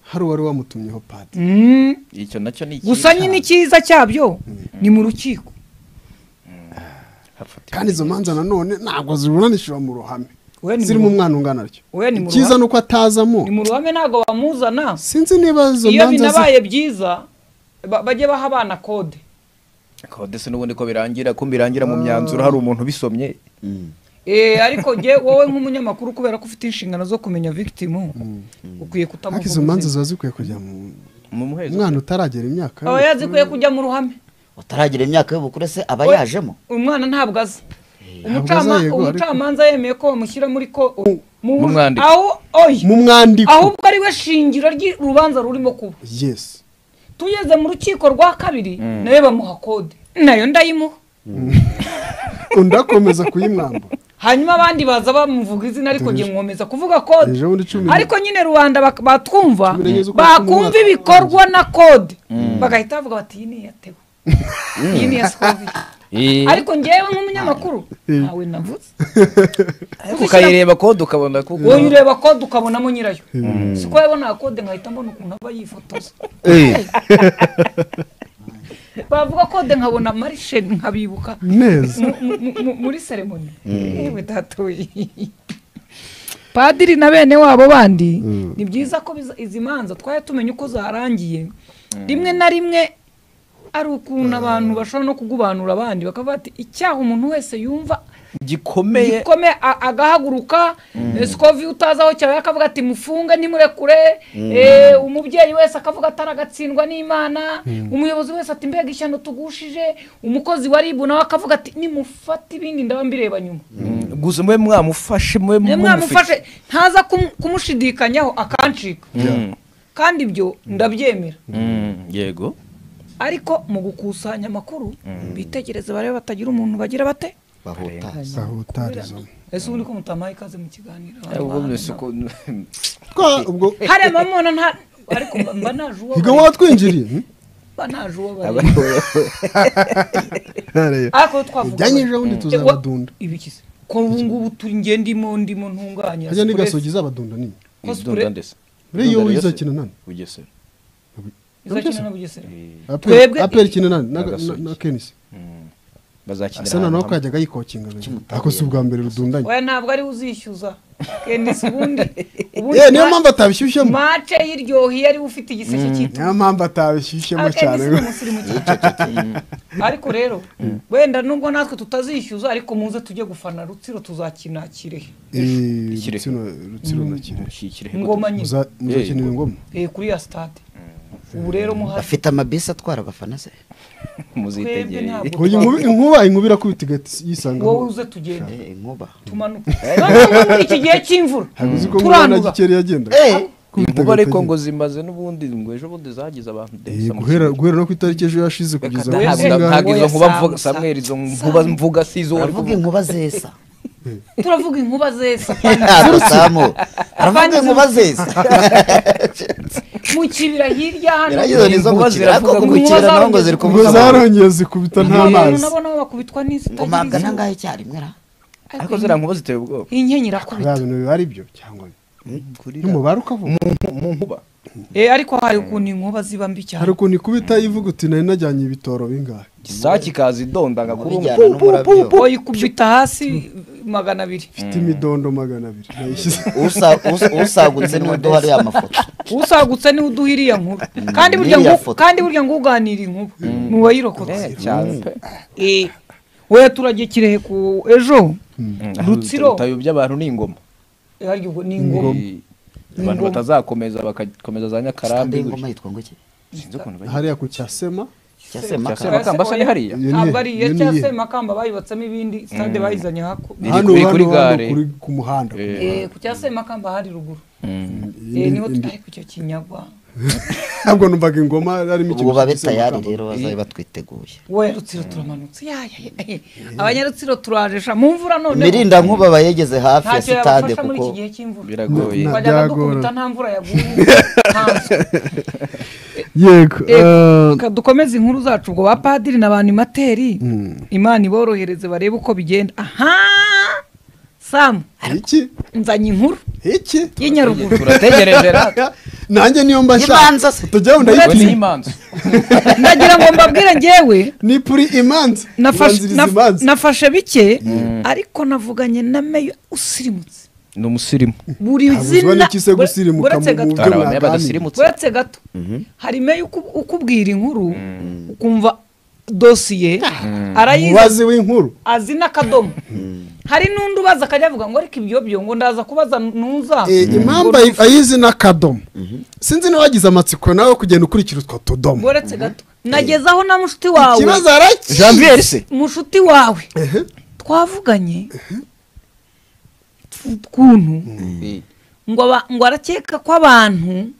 hari uwari wamutumyeho padiri Mm. icyo nacyo ni ikihe gusa nyine icyiza cyabyo ni mu rukiko hafata kandi izo manza nanone ntabwo ziburanishijwe mu ruhame Oya, ni mu zirimo ruhame. umwana ungana atyo Oya, ni mu icyiza ruhame. ni uko atazamo ni mu ruhame ntabwo bamuzana sinzi niba izo iyo manza zi- binabaye byiza ba- bajye baha abana kode kode se n'ubundi ko birangira ko birangira mu myanzuro hari umuntu ubisomye Eh, ariko jye wowe nk'umunyamakuru kubera ko ufite inshingano zo kumenya victimu ukwiye ariko izo manza kutamuvuza ziba zikwiye kujya mu mu muhezo umwana utaragera imyaka aba yazikwiye kujya mu ruhame utaragira imyaka y'ubukure se aba Oya. yajemo umwana ntabwo azi ntabwo aza, Umucama- yego, ariko- umucamanza yemeye ko bamushyira muri ko mu- Mu mwandiko. aho oya mu mwandiko ahubwo ari we shingiro ry'urubanza rurimo kuba yes tugeze mu rukiko rwa kabiri nawe bamuha kode nayo ndayimuha undakomeza kuyimwambura hanyuma abandi baza bamuvuga izina ariko ngiye mwomeza kuvuga kode ejo bundi cumi ariko nyine rubanda bak- batwumva Tubiregeze uko bakumva twumva. ibikorwa na kode bagahita bavuga bati iyi ni iyatewe iyi ni iya Soviet." ariko ngewe nk'umunyamakuru ntawe navuze ukayireba kode ukabona kuko wowe ureba kode ukabonamo nyirayo si ko yabona kode nkahita mbona ukuntu aba yifotoza bavuga kode nkabona marishe nkabibuka neza mu- mu- mu- muri seremoni yewe datoye padiri na bene wabo bandi ni byiza ko biza- izi manza twajya tumenya uko zarangiye rimwe na rimwe ari ukuntu abantu bashobora no kugubanura abandi bakavuga bati icyaha umuntu wese yumva gikomeye gikome a- agahaguruka sikovi utazi aho cyawe akavuga ati mufunge nimurekure Eh, umubyeyi wese akavuga atari agatsindwa n'imana umuyobozi wese ati mbega ishyano tugushije umukozi wa ribu nawe akavuga ati nimufate ibindi ndaba mbireba nyuma gusa mwe mwamufashe mwe niyo mumufite. mwamufashe ntaza kum- kumushidikanyaho akancika Mm. kandi ibyo ndabyemera Mm, yego ariko mu gukusanya amakuru bitegereze barebe batagira umuntu bagira bate bahuta sahutarizo ese ubundi ko mutamaye ikaze mu kiganiro Eh, ubwo byose ko- twa ubwo hariya mamona nta ariko mba- mba naje uwo higa bareba. watwinjiriye hmm? mba naje uwo bareba ariko twavuga ujyanye ejo bundi tuzabadunda ibiki se ko ubu ngubu turi nge ndimo ndimo ntunganya hajya n'igasogi izabadunda nini Cosplay. Dunda ndetse. buriya iyo Dunda yose. izakina nani Bugesera. izakina na bugesera Twebwe- aperi kina nani na- na- Agasogi. na kenisi Mm. Bazakinira asa na nawe ahantu hamwe. kajyaga yikokinga ako si ubwa mbere rudundanye oya ntabwo ari we uzishyuza kendisi ubundi ubundi Eh, niyo ma- mpamvu atabishyushyemo mace y'iryohiye ari we ufite igiseke cy'itu niyo mpamvu atabishyushyemo cyane Kendisi ni umusirimu cyane. ariko rero wenda nubwo natwe tutazishyuza ariko muze tujye gufana rutsiro tuzakina kirehe Eh, Kirehe. Rutsiro Rutsiro na Kirehe Mushyikire. ingoma nyine Muza- muzakinira ingoma Eh, kuri ya stade ubu rero muhafi bafite amabisi atwara abafana se twebwe Muzitegeye. ntabwo Oya, inkuba- twavuga. inkuba inkuba irakubita igahita yisanga wowe aho. uze tugende Eh, inkuba tumanuke Noneho muri iki gihe cy'imvura ntabwo uzi ko ngubona turandura gikeri yagenda Inkuba ariko ngo zimaze n'ubundi ngo ejo bundi zagize abantu ndetse mu guhera guhera no ku itariki ejo yashize kugeza Reka munsi Ntabwo ntabwo ntabwo izo yasambu- nkuba mvuga yasambu- Samuel izo nkuba mvuga si izo wari aravuga kuvuga inkuba zesa turavuga inkuba zesa arasamu aravuga inkuba zesa mu kibira hirya hano Biriya zo ni zo mu Inkuba kibira ziravuga ariko ngo mu kibira inkuba naho ngo ziri zarongeye ubwo kuvuza abantu zarongeye zikubita nta abantu mazi nabo nabo bakubitwa ngo mpabwa n'izitagira nangahe icyarimwe ra ariko ziriya nkuba ziteye ubwoba inkenyi irakubita bya bintu biba ari byo cyangwa n'umubare ukavuga mu nkuba Eh, ariko hari ukuntu inkuba ziba mbi hari cyane ukuntu ikubita ivuga uti nari najyanye ibitoro bingahe isake ikaza idonda ngakurunga bijyana n'umurabyo oya ikubita hasi magana abiri mfite imidondo magana abiri nayishyize Usa- us- usagutse niwe duha ariya mafoto usagutse niwe uduha iriya nkuru kandi burya Iriya ngu- foto. kandi burya nguganira inkuba mu bayirokotse cyane pe Eh, oya turajye kirehe ku ejo Rutsiro. tayo by'abantu ni ingoma Eh, harya ubwo ni ingoma abantu Ingoma. batazakomeza bakakomeza za nyakarambi kandi gutya. ingoma yitwa ngo iki Sinzi ukuntu bayi- hariya ku cyasema cyasema Cya Semakamba se ni hariya Iyo ni- ntabwo ari iya iyo ni cya iyihe? semakamba bayubatsemo ibindi sitade bayizanye haku Iri hano kuri- kuri hano hano gare. kuri ku muhanda Eh, Eh, ku cya semakamba hari ruguru Iyi mm. Eh, ni- niho indi- ariko icyo kinyagwa ntabwo numvaga ingoma harimo ubu babe tayari cy'amakamba. rero bazabe batwiteguye wowe rutsiro turamanutse yaya yaya. abanyarutsiro turajesha mu mvura none mirinda nkuba aba yegeze hafi ya ntacyo sitade yabafasha muri kuko iki gihe cy'imvura biragoye Na- twajyaga Byagora. dukubita nta mvura yaguye nta nzu. yego eh, Reka dukomeze inkuru zacu ubwo ba padiri na ba animateri imana iborohereze barebe uko bigenda aha samu iki nzanye inkuru iki y'inyaruguru turategereje ra nanjye niyo Imanza mbashaka se. tujyaho we ni ndayitinya imanza ndagira ngo mbabwire ngewe ni kuri imanza nafashe- Ubanziriza naf- imanza. nafashe bike ariko navuganye na meya usirimutse ni umusirimu buri Ntabuzwa zina n'iki se bure- gusirimuka buretse mu gato buryo hari abamera mwaganiriye. badasirimutse uretse gato hari meya uku- ukubwira inkuru ukumva dosiye arayizi umubazi w'inkuru azi n'akadomo hari n'undi ubaza akajya avuga ngo ariko ibyo byo ngo ndaza kubaza nuza Eh, impamvu ayi- ayizi n'akadomo sinzi n'abagize amatsiko nawe kugenda ukurikira utwo tudomo uretse gato nageze aho na mushuti wawe ikibazo araki janvier se mushuti wawe twavuganye ukuntu ngo aba- ngo arakeka ko abantu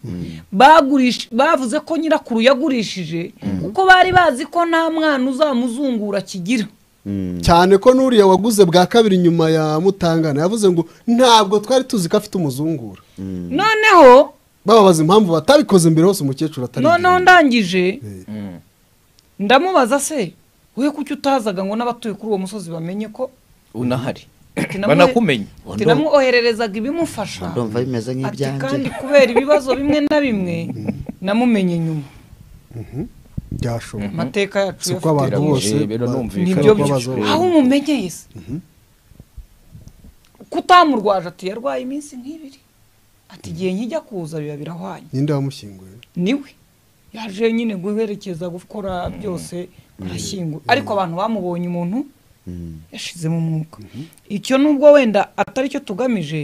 bagurish- bavuze ko nyirakuru yagurishije kuko bari bazi ko nta mwana uzamuzungura kigira cyane ko n'uriya waguze bwa kabiri nyuma ya mutangana yavuze ngo ntabwo twari tuzi ko afite umuzungura noneho bababaza impamvu batabikoze mbere hose umukecuru atari noneho ndangije ndamubaza se we kuki utazaga ngo n'abatuye kuri uwo musozi bamenye ko unahari Ati namuhe- banakumenye ati namwohererezanga ibimufasha ndumva bimeze ati nk'ibyanjye kandi kubera ibibazo bimwe na bimwe namumenye nyuma byashoboka amateka yacu si uko yafite- abantu bose Biragoye, rero ba- numvikana. nibyo ko byo bazobona. aho umumenyeye se kutamurwaje ati yarwaye iminsi nk'ibiri ati igihe nkijya kuza biba birahwanye ninde wamushyinguye niwe yaje nyine guherekeza gukora byose arashyingura ariko abantu bamubonye umuntu yashizemo umwuka icyo nubwo wenda atari cyo tugamije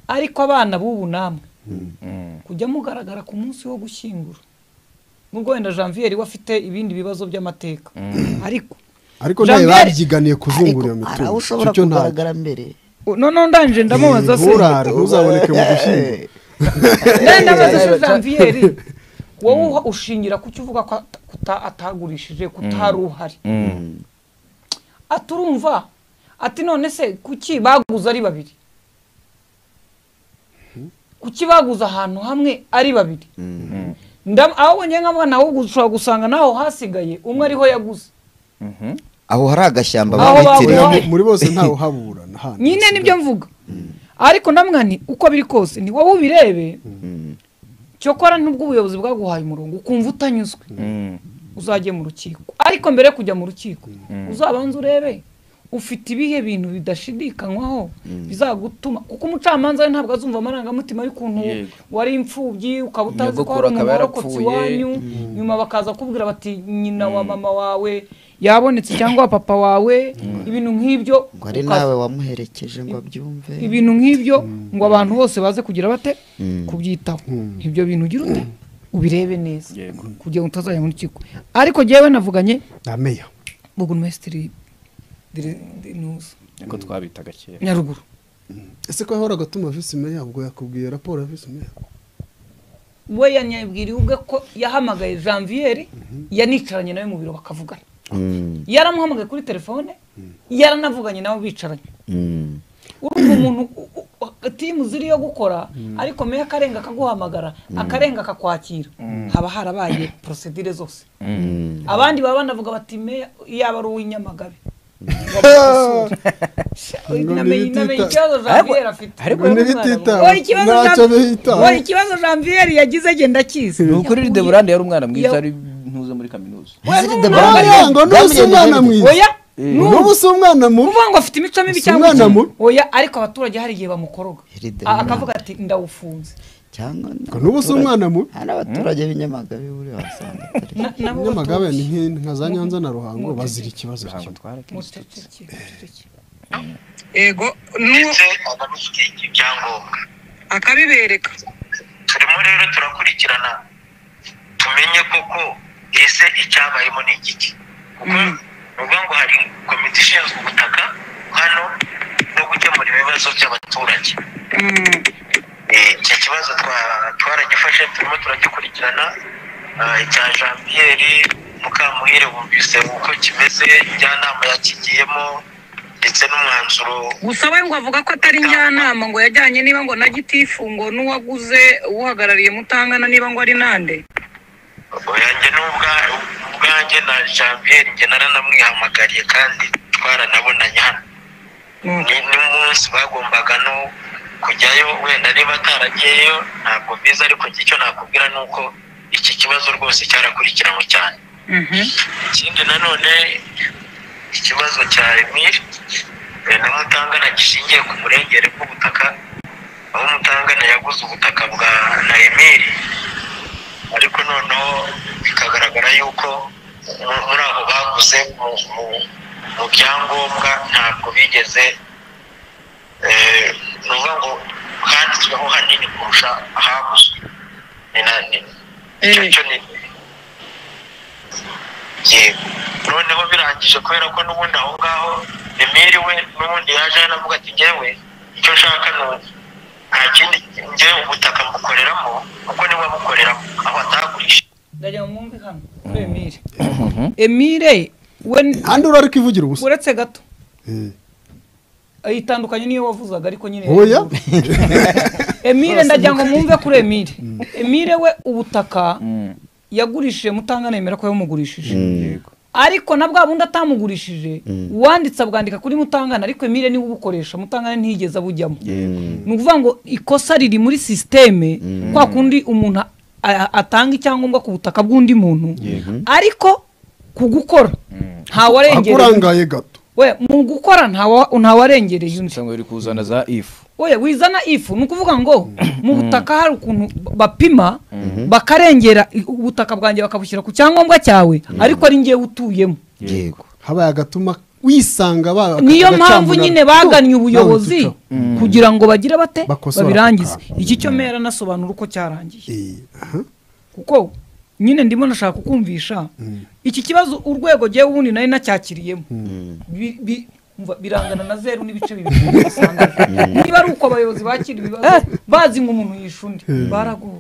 ariko abana b'ubu namwe kujya mugaragara ku munsi wo gushyingura nubwo wenda janvier we afite ibindi bibazo by'amateka ariko ariko ntayo Janvier- babyiganiye kuzungura iyo hari mitungo aho ushobora Icyo ntabwo. kugaragara mbere noneho ndangije ndamubaza se nturare ntuzaboneke mu gushyingura Ndenda ndabaza se janvier wowe uha- ushingira ku cyo uvuga ko at- kuta- atagurishije kutari uhari ati urumva ati none se kuki baguze ari babiri kuki baguze ahantu hamwe ari babiri Ndam- aho wongeye nkamuha nawe ushobora gusanga naho hasigaye umwe ariho yaguze aho hari agashyamba Aho babitiriye baguhaye. Oya, mu- muri bose ntawe uhabura nta handi nyine nibyo mvuga ariko namwani uko biri kose ni wowe ubirebe cyokora nubwo ubuyobozi bwaguhaye umurongo ukumva utanyuzwe uzajye mu rukiko ariko mbere yo kujya mu rukiko uzabanza urebe ufite ibihe bintu bidashidikanywaho bizagutuma kuko umucamanza we ntabwo azumva amarangamutima y'ukuntu Yego. wari imfubyi ukaba utazi ko Nyogokuru hari umuntu akaba warokotse yarapfuye. iwanyu nyuma bakaza kubwira bati nyina wa mama wawe yabonetse cyangwa wa papa wawe ibintu nk'ibyo ngo ari ukaza- nawe wamuherekeje ngo abyumve ibintu nk'ibyo ngo abantu bose baze kugira bate kubyitaho ibyo bintu ugira ute ubirebe neza Yego. kugira ngo utazajya mu rukiko ariko jyewe navuganye na meya burugumesitiri Dire- Dinuso, niko twabitaga kera nyaruguru ese ko yahoraga atuma visi meya ubwo yakubwiye raporo ya visi meya we yanyabwiriye ubwe ko yahamagaye janvier yanicaranye nawe mu biro bakavugana yaramuhamagaye kuri telefone yaranavuganye nawe bicaranye urumva umuntu u- u- u- timu ziri yo gukora ariko meya akarenga akaguhamagara akarenga akakwakira haba harabaye porosedire zose abandi baba banavuga bati meya yaba ari uw'inyamagabe Ngo namenye namenye ntibitita- ikibazo janvier afite ariko Uyu ntibitita. mwana we. Oya, ikibazo Ntacyo Jean- bihitaho. oya, ikibazo janvier yagize agenda akizi ni ukuri deburande yari umwana mwiza Ya- ari ntuze muri kaminuza Oya, ngo n'ubu si umwana mwiza oya n'ubu si umwana mubi kuvuga ngo afite imico mibi Si cyangwa umwana iki? mubi. oya ariko abaturage hari igihe bamukoroga Heride Ah, ni akavuga ati ndawufunze cyangwa ngo n'ubu si umwana mubi hari abaturage b'inyamagabe buri wasanga atari Na- nabo nyamagabe baturage. ni nk'i- nka za nyanza na ruhango bazira ikibazo kimwe Muceceke, muceceke. yego n'uwo ndetse abamufitiye ibyangombwa akabibereka turimo rero turakurikirana tumenye koko ese icyabayemo ni igiki kuko ni ukuvuga ngo hari komite ishinzwe ubutaka hano no gukemura ibibazo by'abaturage Eh, iki kibazo twa- twaragifashe turimo turagikurikirana Ah, icya jean pierre mukamuhire bumvise uko kimeze njyanama yakigiyemo ndetse n'umwanzuro gusa we ngo avuga ko atari njyanama ngo yajyanye niba ngo na gitifu ngo n'uwaguze uhagarariye mutangana niba ngo ari nande yanjye n'ubwa- ubwanjye na jean pierre njye naranamwihamagariye kandi twaranabonanye hano Mm. Ni- n'umunsi bagombaga no kujyayo wenda niba ataragiyeyo ntabwo mbizi ariko njye icyo nakubwira ni uko iki kibazo rwose cyarakurikiranwe cyane Mhm. ikindi nanone ikibazo cya emir na mutangana gishingiye ku murengere bw'ubutaka aho mutangana yaguze ubutaka bwa na emir ariko noneho bikagaragara yuko mu- muri abo baguze mu- mu- mu byangombwa ntabwo bigeze eh, ni ukuvuga ngo handitsweho hanini kurusha ahaguzwe Ni na- ni- icyo cyo ni yego noneho birangije kubera ko n'ubundi aho ngaho emeri we n'ubundi yaje yanavuga ati ngewe icyo nshaka ni ubu. nta kindi ngewe ubutaka mbukoreramo kuko niwe wabukoreramo aho atagurishije ndajya mu mwumvi hano kuri emile emile we handi uri ariko ivugira ubusa uretse gato Eh, itandukanye n'iyo wavuzaga ariko nyine oya emile ndagira ngo mwumve kuri emile emile we ubutaka yagurishije mutangana yemera ko yamugurishije ariko na bwa bundi atamugurishije uwanditse abwandika kuri mutangana ariko emile niwe ubukoresha mutangana ntiyigeze abujyamo ni ukuvuga ngo ikosa riri muri sisiteme kwa kundi umuntu a- a- atanga icyangombwa ku butaka bw'undi muntu ariko ku gukora ntawarengereye akurangaye gato we mu gukora ntawa- ntawarengereye undi usanga biri kuzana za ifu oya wizana ifu ni ukuvuga ngo mu butaka hari ukuntu bapima bakarengera i- ubutaka bwanjye bakabushyira ku cyangombwa cyawe ariko ari ngewe utuyemo yego habaye agatuma wisanga ba- niyo agacamunara. mpamvu nyine bagannye Nawe ubuyobozi tuca. kugira ngo bagire bate Bakosora babirangize ako iki cyo mera nasobanura uko cyarangiye Eh, aha. kuko nyine ndimo nashaka kukumvisha iki kibazo urwego jyewe ubundi nari nacyakiriyemo Bi- bi- umva, birangana na zeru n'ibice bibiri usanga niba ari uko abayobozi bakira ibibazo bazi ngo umuntu yishe undi baragowe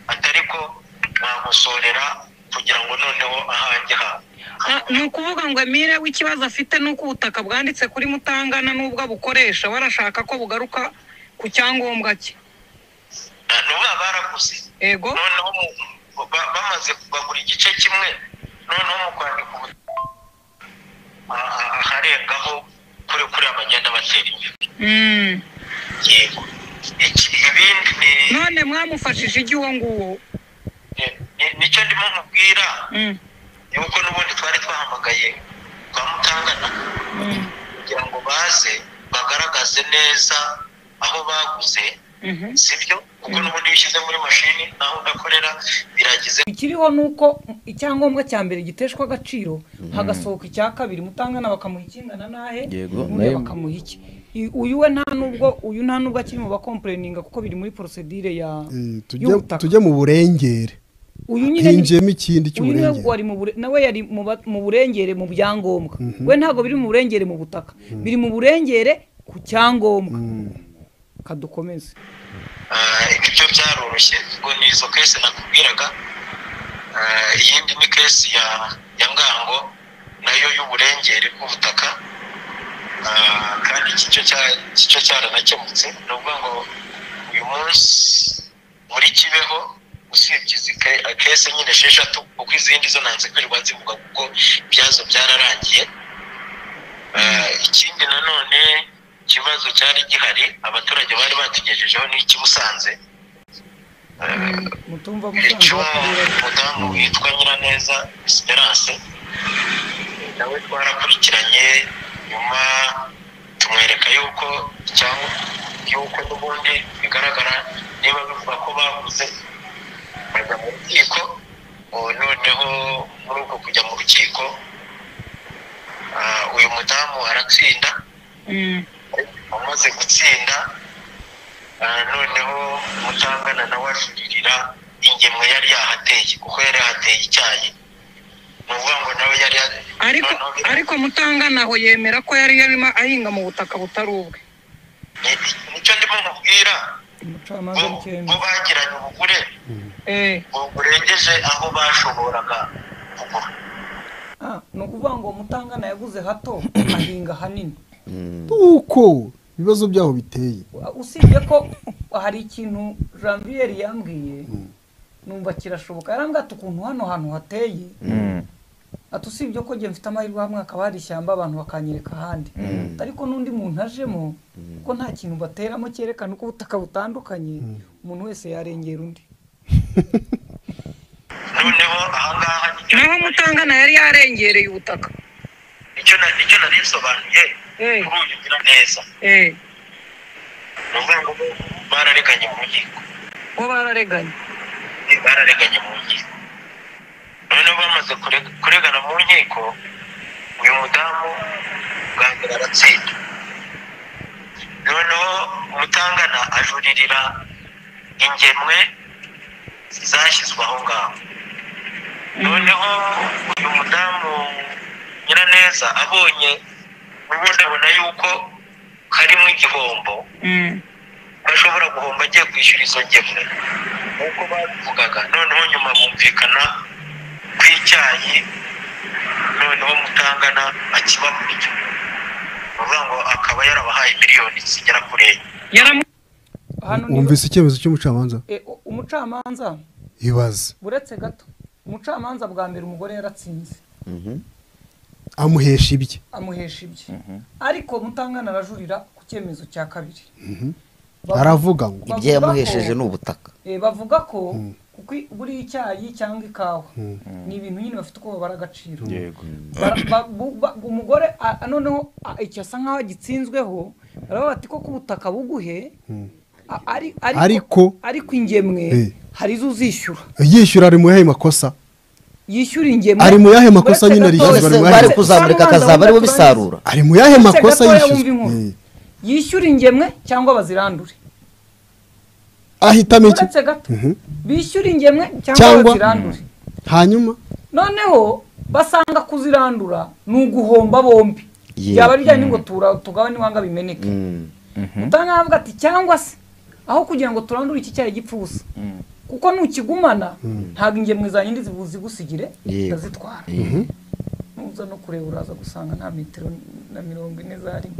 atari ko bamusorera kugira ngo noneho ahange hawe Ah, ni ukuvuga ngo emile w'ikibazo afite ni uko ubutaka bwanditse kuri mutangana n'ubwo abukoresha barashaka ko bugaruka ku cyangombwa cye Na- n'ubu baba baraguze ego noneho mu- ba- bamaze kugura igice kimwe noneho mu kwandika ubutaka a- a- aharengaho kuri kuriya bagenda batera imbere Mm. yego Iki- ibindi ni none mwamufashije ijya uwo nguwo ni- ni- nicyo ndimo nkubwira Mm. yuko n'ubundi twari twahamagaye kwa mutangana kugira ngo baze bagaragaze neza aho baguze Mhm. sibyo kuko n'ubundi iyo ushyize muri mashini naho udakorera biragize ikiriho ni uko icyangombwa cya mbere giteshwa agaciro hagasohoka icya kabiri mutangana bakamuha ikingana n'ahe Yego, buriya nayo- bakamuha iki I- uyu we nta nubwo uyu nta nubwo akiri mu bakompereninga kuko biri muri porosedire ya Eh, tujye- y'ubutaka tujye mu burengere uyu nyine ni- hinjiyemo ikindi uyu niwe cy'uburengere wari mu bure- nawe yari mu ba- mu burengere mu byangombwa we ntabwo biri mu burengere mu butaka biri mu burengere ku cyangombwa kadukomeze Ah, ibyo byaroroshye ubwo ni izo kese nakubwiraga Ah, iyindi ni kesi ya ya ngango nayo y'uburengere bw'ubutaka Ah, kandi iki cyo cya- iki cyo cyaranakemutse ni ukuvuga ngo uyu munsi muri kibeho usibye izi ke- kese nyine esheshatu kuko izindi zo nanze kwirirwa zivuga kuko ibyazo byararangiye Eh, ikindi nanone ikibazo cyari gihari abaturage bari batugejejeho ni ikibusanze mutumva icyo musanzwe umudamu witwa nyiraneza esperance nawe twarakurikiranye nyuma tumwereka yuko cyangwa yuko n'ubundi bigaragara niba bivuga ko baguze bajya mu rukiko ubu noneho muri uko kujya mu rukiko ah, uyu mudamu aratsinda Mm. wamaze gutsinda ah, noneho mutangana nawe ajuririra ingemwe yari yahateye kuko yari yahateye icyayi ni ukuvuga ngo nawe yari ya- ariko noneho bira- ariko mutangana aho yemera ko yari yarimo ahinga mu butaka butari ubwe ni- nicyo ndimo nkubwira umucamanza bo- bo w'ikirenge bagiranye ubugure eee burengeje aho bashoboraga kugura Ah, ni ukuvuga ngo umutangana yaguze hato ahinga hanini uko ibibazo byaho biteye usibye ko hari ikintu janvier yambwiye numva kirashoboka yarambwira ati ukuntu hano hantu hateye ati usibye ko njye mfite amahirwe hamwe hakaba hari ishyamba abantu bakanyereka ahandi ariko n'undi muntu ajemo kuko nta kintu bateramo cyerekana uko ubutaka butandukanye umuntu wese yarengera undi noneho ahangaha nicyo- naho umutangana yari yarengereye ubutaka nicyo na- nicyo nari nsobanuye Eh, kuri uyu ngira neza eh, ni ukuvuga ngo barareganye mu nkiko bo barareganye Eh, barareganye mu nkiko noneho bamaze kurega- kuregana mu nkiko uyu mudamu bwangira aratsinda noneho umutangana ajuririra ingemwe zashyizwe aho ngaho noneho uyu mudamu nyiraneza abonye ubundi abona yuko harimo igihombo Mm, bashobora guhomba agiye kwishyura izo ngemwe nk'uko babivugaga noneho nyuma bumvikana ku icyayi noneho mutangana akibagurira ni ukuvuga ngo akaba yarabahaye miliyoni zigera kuri enye yaramu hano ni wumvise icyemezo cy'umucamanza Eh, u- umucamanza ibaze uretse gato umucamanza bwa mbere umugore yaratsinze amuhesha ibye amuhesha ibye ariko mutangana arajurira ku cyemezo cya kabiri Bavu- aravuga ngo bavuga ibyo yamuhesheje ko- ni ubutaka eh, bavuga ko kuko i- buriya icyayi cyangwa ikawa ni ibintu nyine bafite uko babara agaciro yego Bara- ba- bu- ba- umugore a- noneho a- icyo asa nk'aho agitsinzweho baravuga bati ko ku butaka buguhe a- ari- Ariko- ariko ingemwe Eh. hari izo uzishyura yishyura ari mu yahe makosa yishyura ingemwe Ari mu yahe makosa uretse nyine gato- yishyura bose bari mu bari bahe- kuzamurika akazaba ariwe bisarura ari mu yahe Uretse makosa gatoya wumva yishyuzwa inkuru. Eh, yishyura ingemwe cyangwa bazirandure ahitamo iki uretse gato bishyura ingemwe cyangwa Cyangwa- bazirandure hanyuma noneho basanga kuzirandura ni uguhomba bombi Yeah. byaba bijyanye ngo tura- tugabane iwanga bimeneke utanga avuga ati cyangwa se aho kugira ngo turandure iki cyayi gipfa ubusa kuko nukigumana ntabwo ingemwe za nyindi zibu- zigusigire Yego. ndazitwara nuza no kureba uraza gusanga nta metero na mirongo ine zarimo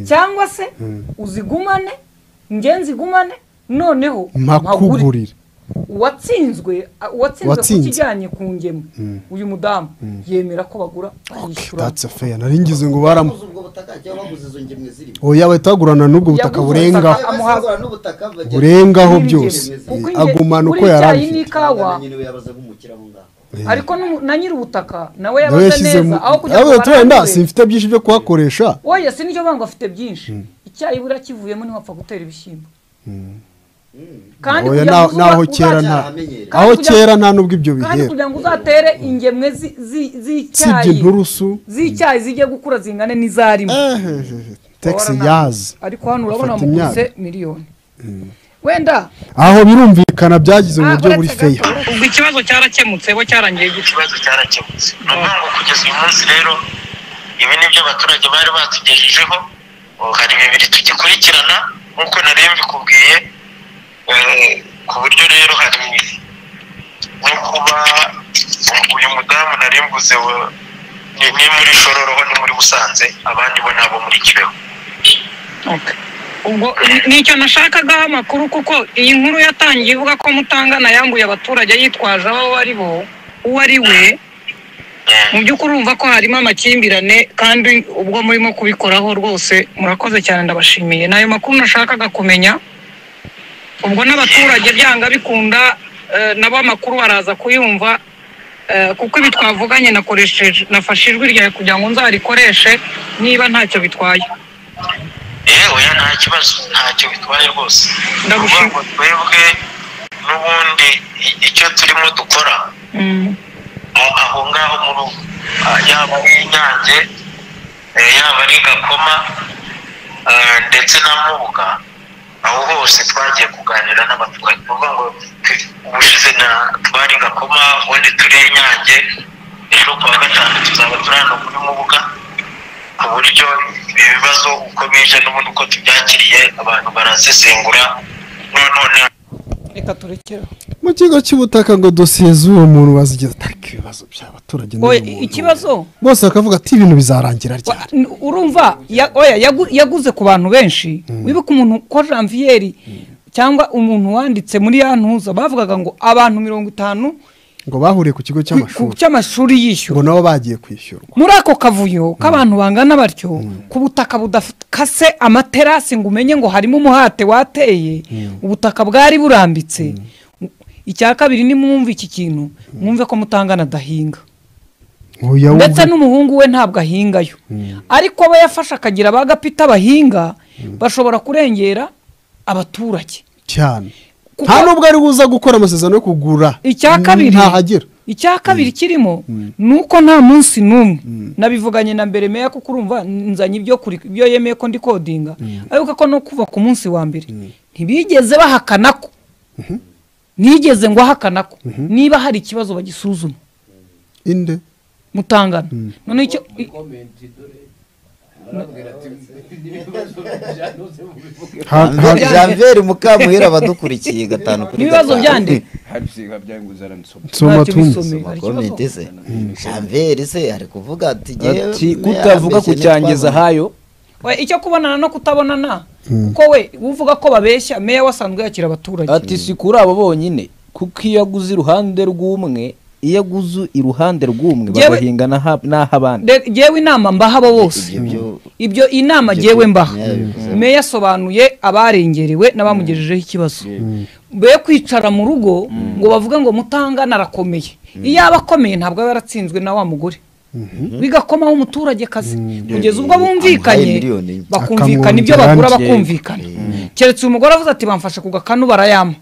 cyangwa se uzigumane nge nzigumane noneho mpagure mpakugurira uwatsinzwe a- uwatsinzwe ku Uwatsinze. kijyanye ku ngemwe uyu mudamu yemera ko bagura bakishyura that's fair nari ngize ngo baramu ubwo butaka cyangwa baguze izo ngemwe zirimo oya bahita bagurana n'ubwo butaka Yaguze burengaho ubutaka amuha- n'ubutaka burengaho Ingemwe. byose Kuko Eh, inge- agumana uko buriya yari icyayi abifite. n'ikawa yabaza kumukira aho ngaho ariko n'umu- na nyir'ubutaka nawe nawe yabaze yashyizemo neza aho kugira ngo yawe turenda barandure- simfite byinshi byo kuhakoresha oya si n'icyo bango afite byinshi icyayi buriya kivuyemo ntiwapfa gutera ibishyimbo kandi Oya, kugira ngo na- naho uza- kera uzajya- nta amenyereye. aho kugira- kera nta n'ubwo ibyo kandi bihera kugira ngo uzatere ingemwe zi- zi- usibye z'icyayi inturusu z'icyayi zijye gukura zingane n'izarimo tegisi Urabona- yazi ariko hano urabona Afata muguse miliyoni wenda aho birumvikana byagize mu ah, buryo buri uretse feya gato, ubwo ikibazo cyarakemutse bo cyarangiye gutya ikibazo cyarakemutse ni ukuvuga ngo kugeza uyu munsi rero ibi ni byo abaturage bari batugejejeho ubu hari bibiri tugikurikirana nk'uko nari mbikubwiye Eh, ku buryo rero hari nko kuba uyu mudamu nari mbuze wa- ni ni muri shororoho ni muri busanze abandi bo ni abo muri kibeho Okay. ubwo ni- nicyo nashakagaho amakuru kuko iyi nkuru yatangiye ivuga ko mutangana yambuye abaturage yitwaje aho ari bo uwo ari we mu by'ukuri urumva ko harimo amakimbirane kandi ubwo murimo kubikoraho rwose murakoze cyane ndabashimiye ni ayo makuru nashakaga kumenya ubwo n'abaturage byanga bikunda eh, nabo amakuru baraza kuyumva eh, kuko ibi twavuganye nakoresheje nafashe ijwi ryawe kugira ngo nzarikoreshe niba ntacyo bitwaye yewe ya nta kibazo ntacyo bitwaye rwose ni ukuvuga ngo twebwe n'ubundi i- icyo turimo dukora Mm. aho aho ngaho mu rugo Ah, yaba ari inyange eh, yaba ari gakoma ah, ndetse na mubuga aho hose twagiye kuganira n'abaturage ni ukuvuga ngo tu- ubushize na twari gakoma ubundi turi inyange ejo ku wa gatanu tuzaba turi hano muri mubuga ku buryo ibi bibazo uko bije n'ubundi uko tubyakiriye abantu barazisengura reka turekere aho. mu kigo cy'ubutaka ngo dosiye z'uwo muntu bazigeze atari ibibazo by'abaturage n'uyu Oya, muntu. ikibazo bose bakavuga ati ibintu bizarangira ryari Wa- n- urumva ya- oya, yagu- yaguze ku bantu benshi wibuke umuntu kwa janviyeri cyangwa umuntu wanditse muri ya ntuza bavugaga ngo abantu mirongo itanu ngo bahuriye ku kigo ku- ku cy'amashuri cy'amashuri ngo yishyura nabo bagiye kwishyurwa muri ako kavuyo k'abantu bangana batyo ku butaka budakase amaterasi ngo umenye ngo harimo umuhate wateye ubutaka bwari burambitse icya kabiri nimwumve iki kintu mwumve ko mutangana adahinga Oya, ndetse wumve. n'umuhungu we ntabwo ahingayo ariko aba yafashe akagira ba gapita bahinga bashobora kurengera abaturage cyane Kuko- nta nubwo ari buza gukora amasezerano yo kugura icya kabiri ntahagera icya kabiri kirimo ni uko nta munsi n'umwe nabivuganye na mbere meya kuko urumva nzanye ibyo kuri- ibyo yemeye ko ndi kodinga ariko ko no kuva ku munsi wa mbere ntibigeze bahakana ko nigeze ngo ahakana ko niba hari ikibazo bagisuzuma inde mutangana noneho icyo i- Ha- ha- janveri mukamuhira abadukurikiye gatanu kuri n'ibibazo byande hari ibisiga byanguze aransoma nsoma ntacyo tumwe. bisomera. Hari ikibazo? komite se janveri se ari kuvuga ati "Jyewe ati mbese kutavuga ku nitwabona." cyangiza hayo we icyo kubonana no kutabonana kuko we uvuga ko babeshya meya wasanzwe yakira abaturage ati si kuri abo bonyine kuko iyo aguze iruhande rw'umwe iyo aguze iruhande rw'umwe Yewe- bagahinga n'aha- n'ah'abandi De- jewe inama mbaha abo bose Ibyo byo- ibyo inama Ibyo jewe byo- mbaha meya yabivuze. meya yasobanuye abarengerewe n'abamugejejeho ikibazo be kwicara mu rugo ngo bavuge ngo mutangana arakomeye iyo aba akomeye ntabwo aba yaratsinzwe na wa mugore bigakomaho umuturage kazi kugeza ubwo Amuhaye bumvikanye miliyoni. bakumvikana ibyo Akamwongera bagura andi. bakumvikana keretse umugore avuze ati bamfashe ku gakanu barayama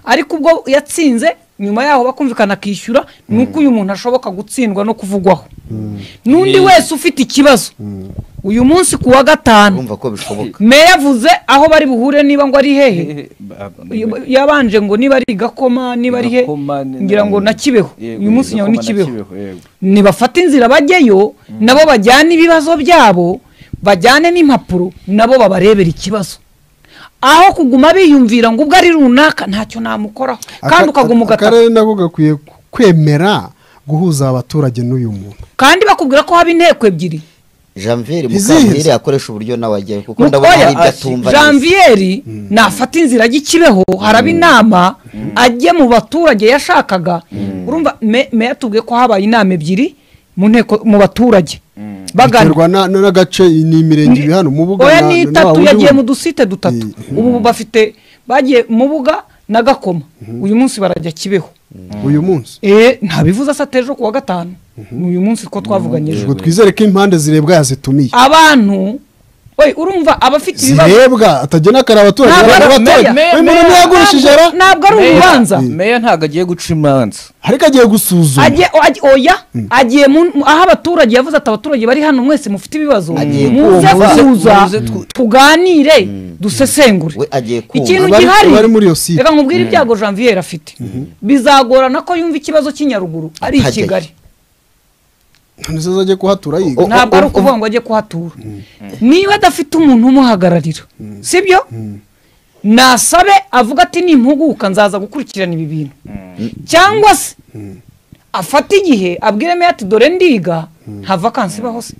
ariko ubwo yatsinze nyuma yaho bakumvikana akishyura ni uko uyu muntu ashoboka gutsindwa no kuvugwaho n'undi wese ufite ikibazo uyu munsi ku wa gatanu urumva ko bishoboka meya avuze aho bari buhure niba ngo ari hehe yabanje ngo niba ari i gakoma niba ari he Gakoma ni- ngira ngo na kibeho Yego, uyu munsi nyawe ni Gakoma na kibeho yego. nibafate inzira bajyayo nabo bajyane ibibazo byabo bajyane n'impapuro nabo babarebera ikibazo aho kuguma biyumvira ngo ubwo ari runaka ntacyo namukoraho Aka- kandi ukaguma ugataka akarere nako gakwiye kwemera guhuza abaturage n'uyu muntu kandi bakubwira ko haba inteko ebyiri janveri Izihe? mukamuhira yakoresha uburyo nawe ajyayo kuko ndabona hari ibyo atumva neza. janviyeri nafata inzira ajya ikibeho haraba inama ajye mu baturage yashakaga urumva me- meya atubwiye ko habaye inama ebyiri mu nteko mu baturage bagana biterwa na- na- n'agace ni imirenge iri hano mu buga oya na- na- ni na wa itatu wundi yagiye mu wundi. dusite dutatu Mm. ubu bafite bagiye mu buga na gakoma uyu munsi barajya kibeho uyu munsi eh ntabivuze asate ejo ku wa gatanu ni uyu munsi ko twavuganye ejo ubwo twizere ko impande zirebwa yazitumiye abantu we urumva abafite ibibazo zirebwa atagena kare abaturage Ntabwo bari ari abaturage meya. uyu muntu niwe yagurishije ra ntabwo ari urubanza meya ntabwo agiye guca imanza ariko agiye gusuzuma Agiye- o- agiye- oya agiye mu- mu- aho abaturage yavuze ati abaturage bari hano mwese mufite ibibazo Agiye muze kumva. kuza Muze tu- tuganire dusesengure we agiye ikintu kumva Abari- gihari abari muri iyo site. reka nkubwire ibyago janvier afite bizagorana ko yumva ikibazo cy'i nyaruguru ari i Atajyayo. kigali ntizo ajye kuhatura yiga O- ntabwo ari ukuvuga ngo ajye kuhatura niba adafite umuntu umuhagararira sibyo nasabe avuga ati nimpuguka nzaza gukurikirana ibi bintu cyangwa se afate igihe abwire meya ati dore ndiga nta vakansi ibaho se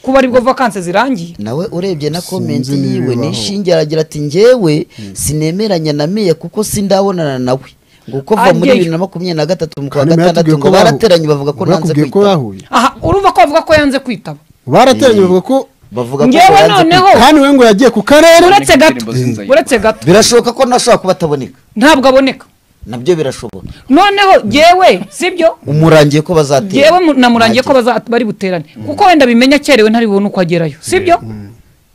kuba aribwo vakansi zirangiye nawe urebye na komenti niba yiwe aho. nishinge aragira ati njyewe sinemeranya na meya kuko sindabonana nawe ngo uko va muri Ajyeyo. bibiri na makumyabiri na gatatu mu kwa Kandi meya gatandatu yatubwiye ngo ko bahu- barateranye bavuga ko nanze bakubwiye ko kwitaba bahuye aha urumva ko bavuga ko yanze kwitaba barateranye bavuga ko bavuga ko ngo ngewe yanze noneho kwitaba. kandi we ngo yagiye ku karere uretse gato Indirimbo z'inzayirwa. uretse gato birashoboka ko nashobora kuba ataboneka ntabwo aboneka nabyo birashoboka noneho jyewe sibyo umurangiye ko bazatera yewe mu- namurangiye ko baza- bari buterane kuko wenda bimenya cyerewe ntari bubone uko agerayo sibyo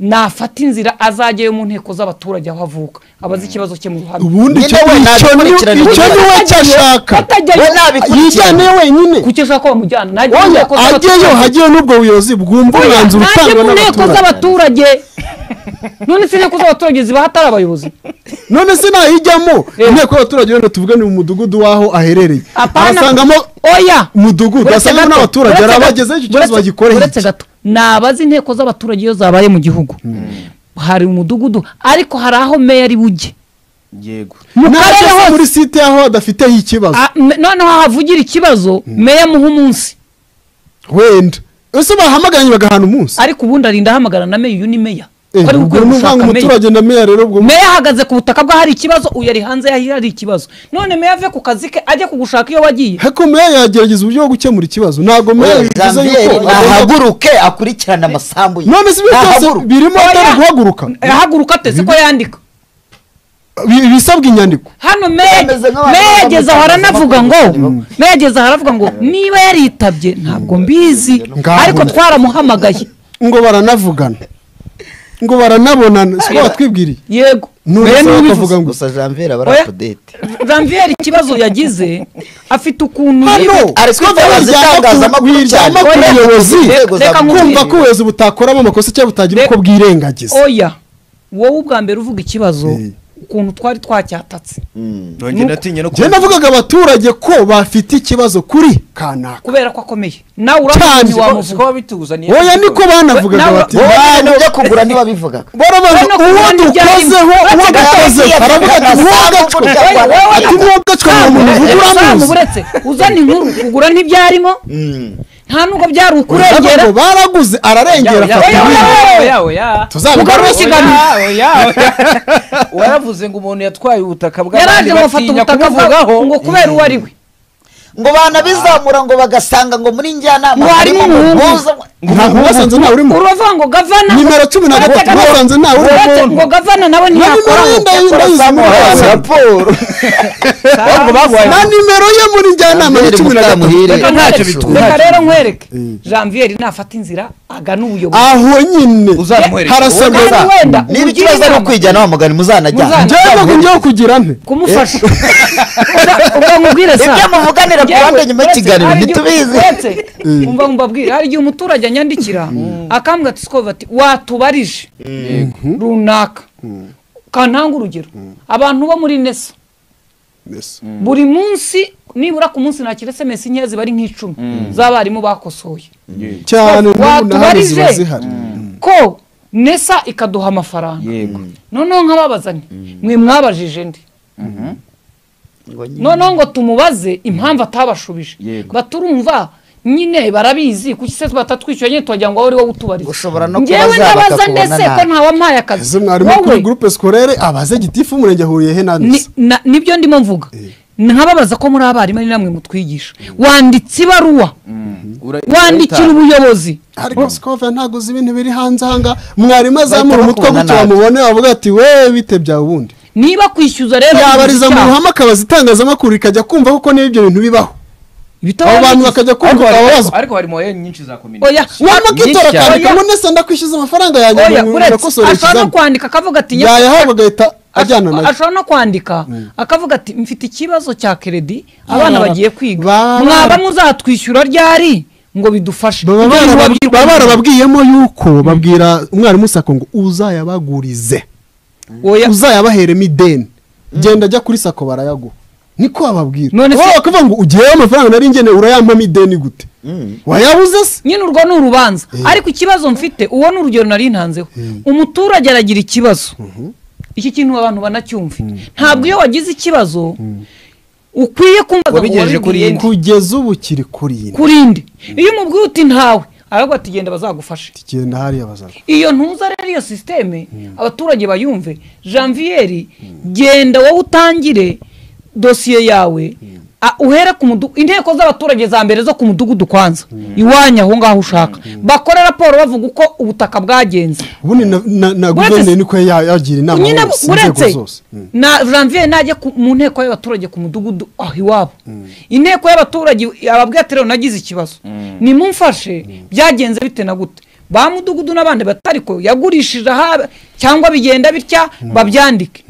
nafata inzira azajyayo mu nteko z'abaturage aho avuka abaze ikibazo cye mu ruhame ubundi icyo Nyine icyo ni we ntabikurikirana. icyo ni we cyo ashaka atajyayo we yijyane nabikurikiye wenyine kuki ashaka ko bamujyana najya mu oya nteko z'abaturage. ajyeyo hajyeyo n'ubwo buyobozi bwumva Oya, umwanzuro najye utangwa mu nteko n'abaturage z'abaturage none se inteko z'abaturage ziba hatari abayobozi none se nayijyamo Eh. inteko y'abaturage wenda tuvuge ni mu mudugudu w'aho aherereye Apana- arasangamo oya umudugudu Uretse asangamo gato, n'abaturage uretse hari gato, abagezeho icyo kibazo uretse- bagikoreye uretse gato nabaze inteko z'abaturage iyo zabaye mu gihugu hari umudugudu ariko hari aho meya ari bujye yego mu karere ntajya hose muri site aho adafiteho ikibazo Ah, me- noneho havugira ikibazo meya muha umunsi wenda ese bahamaganye bagahana umunsi ariko ubundi arinda ahamagara na meya uyu ni meya Eh, ko ari ubwo gukwiye ni uvanga gushaka meya umuturage na meya rero ubwo meya ahagaze ku butaka bwe hari ikibazo uyu ari hanze yaho hari ikibazo none meya ave ku kazi ke ajya kugushaka iyo wagiye heko meya yagerageza uburyo bwo gukemura ikibazo ntabwo meya bivuze Zambiyeri yuko agomba- nahaguruke akurikirane amasambu ye none si ibyo byose Nahaguruke. birimo atari guhaguruka ahaguruka atese ko yandika Bi- bisabwa inyandiko hano meya Bameze nk'abantu meya yageze aho aranavuga ngo Mm. meya yageze aho aravuga ngo niba yaritabye ntabwo mbizi Ngaho ariko na- twaramuhamagaye ngo baranavugana ngo baranabonana si ko batwibwiriye yego meya niwe ubivuze none gusa gusa janvier aba Oya. ari apudete janvier ikibazo yagize afite ukuntu hano Ari si ko kwitabiriza wiryama ku- itangazamakuru wiryama ku cyane. Oya. buyobozi Inzego za Reka nkubwire. kumva ko ubuyobozi butakoramo amakosa cyangwa butagira Reka- uko bwirengagiza oya wowe ubwa mbere uvuga ikibazo Eh. ukuntu twari twacyatatse nongeye natinye no njye navugaga abaturage ko bafite ikibazo kuri kanaka kubera ko akomeye nawe Cyane. uramuzi ko wamuvuga wabituzaniye oya niko banavugaga Nawe- bati abantu ujya kugura ntibabivugaga barabaza Urabona ko uwo ubona ibyari- dukozeho uwo Uretse dukoze gatoya, baravuga ati uretse mwogacwe gatoya, uretse ati mwogacwe nta muntu Samu, uvuga Samu, uramuzi uretse uzana inkuru kugura ntibyarimo nta nubwo byari Urabona ukurengera ngo baraguze ararengera afata yawe, ibindi. yawe. tuzabigaruke waravuze ngo umuntu yatwaye ubutaka yaraje ngo afata ubutaka bwaho ngo kubera uwo ari we ngo banabizamura ngo bagasanga ngo muri njyanama Ngo harimo umuhungu. muhuza- ntabwo basanze nta urimo uravuga ngo gavana Nimero cumi na uretse gatatu, gavana- basanze nta uri uretse umuntu. ngo gavana nawe na nimero ye ntiyakoraho Bamuhaye ndayizamura raporo na nimero ye muri njyanama ni cumi na gatatu Reka nkwereke, ntacyo bitwaye. reka rero nkwereke Mm. janvier nafata inzira agana ubuyobozi aho nyine Uzamwereke. harasabwa Kandi wenda niba umugire ikibazo ari inama. ukwijyana wa mugani muzanajyana Muzana- njyewe ngiye kugira nte kumufasha ukamubwira sa ibyo muvuganira ku ruhande nyuma y'ikiganiro ntitubizi umva mbabwira hari igihe umuturage anyandikira akambwa ati sikova ati watubarije runaka kantanga urugero abantu bo muri nesa buri munsi nibura ku munsi nakira sms nkeya ziba ari nk'icumi z'abarimu bakosoye cyane n'ubu n'ahari watubarije ziba zihari ko nesa ikaduha amafaranga yego noneho nkababazanye mwe mwabajije ndi noneho ngo tumubaze impamvu atabashubije Yego. baturumva nyine barabizi kuki se batatwishyura nyine tuwagira ngo wowe uri wowe utubariza Ushobora no njyewe kubaza ndabaza bakakubona ndetse ko nabi. ntawampaye ese akazi mwarimu kuri Wowe, gurupe sikorere abaze gitifu umurenge ahuriye he ni- nanditse na- nibyo ndimo mvuga nkababaza ko muri abarimu ari namwe mutwigisha wanditse ibaruwa wandikira ubuyobozi ariko sikove ntabwo uzi ibintu biri hanze ahanga mwarimu azamura Bahita umutwe gutyo bakubona nabi. bamubone bavuga ati we bite byawe ubundi niba kwishyuza rero yabariza mu icyaha, ruhame akabaza itangazamakuru rikajya kumva kuko niba ibyo bintu bibaho ibitabo abo bantu yanditse. bakajya kumva bakababazwa ariko hari moye nyinshi za komini oya wamukitora Nyinshi cyane. akandika ngo nese ndakwishyuza amafaranga yanjye oya ngo uretse birakosore ashobora no ikizamini kwandika akavuga ati nyakubahwa, yayahabwa agahita ajyana nayo ashobora no kwandika akavuga ati mfite ikibazo cya keredi Ah, abana bagiye kwiga baba- mwaba muzatwishyura ryari ngo bidufashe baba Ibyo baraba- wabwirwa baba n'umuntu. barababwiyemo yuko babwira umwarimu sako ngo uzayabagurize Oya, uzayabaheremo ideni genda ajya kuri sako barayaguha niko bababwira None se- wowe bakavuga ngo ugiyeyo amafaranga nari ngenewe urayampamo ideni gute wayabuze se nyine urwo ni urubanza ariko ikibazo mfite uwo ni urugero nari ntanzeho umuturage aragira ikibazo iki kintu abantu banacyumve ntabwo iyo wagize ikibazo ukwiye kumbaza ngo Wabigejeje kuri wabibwiye nde. kugeza ubu kiri kuri iyi kuri inde iyo umubwiye uti ntawe ahubwo ati genda bazagufashe kigenda hariya bazana iyo ntuza rero iyo sisiteme abaturage bayumve janvier genda wowe utangire dosiye yawe a- uhere ku mudugudu inteko z'abaturage za mbere zo ku mudugudu kwanza iwanyu aho ngaho ushaka bakore raporo bavuga uko ubutaka bwagenze ubundi na- na- na Uretse- guverineri niko ya- yagira inama nyine hose, inzego uretse zose Mm. na janvier najya ku- mu nteko y'abaturage ku mudugudu aho iwabo inteko y'abaturage ababwira ati rero nagize ikibazo nimumfashe byagenze bite na gute ba mudugudu n'abandi batariko yagurishije aha cyangwa bigenda bitya babyandike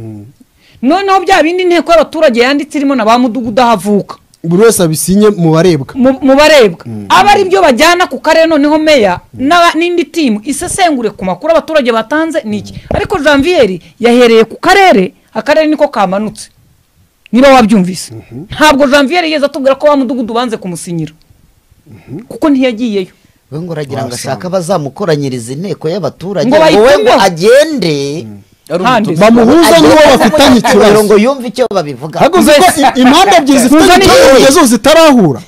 noneho bya bindi inteko y'abaturage yanditse irimo na ba mudugudu aho avuka buri wese abisinye mu barebwa mu mu barebwa aba ari byo bajyana ku karere noneho meya n'aba- n'indi timu isesengure ku makuru abaturage batanze ni iki ariko janvier yahereye ku karere akarere niko kamanutse niba wabyumvise ntabwo janvier yigeze atubwira ko wa mudugudu banze kumusinyira kuko ntiyagiyeyo we ngo uragira ngo ashaka abazamukoranyiriza inteko y'abaturage Ngo ngo we ngo bayitumeho. agende Ari handi umutuzo. bamuhuza n'uwo bafitanye kugira ikibazo ngo yumve icyo babivuga ahubwo uzi ko i- impande ebyiri zifitanye Muzane ikibazo inkuru. kugeza ubu zitarahura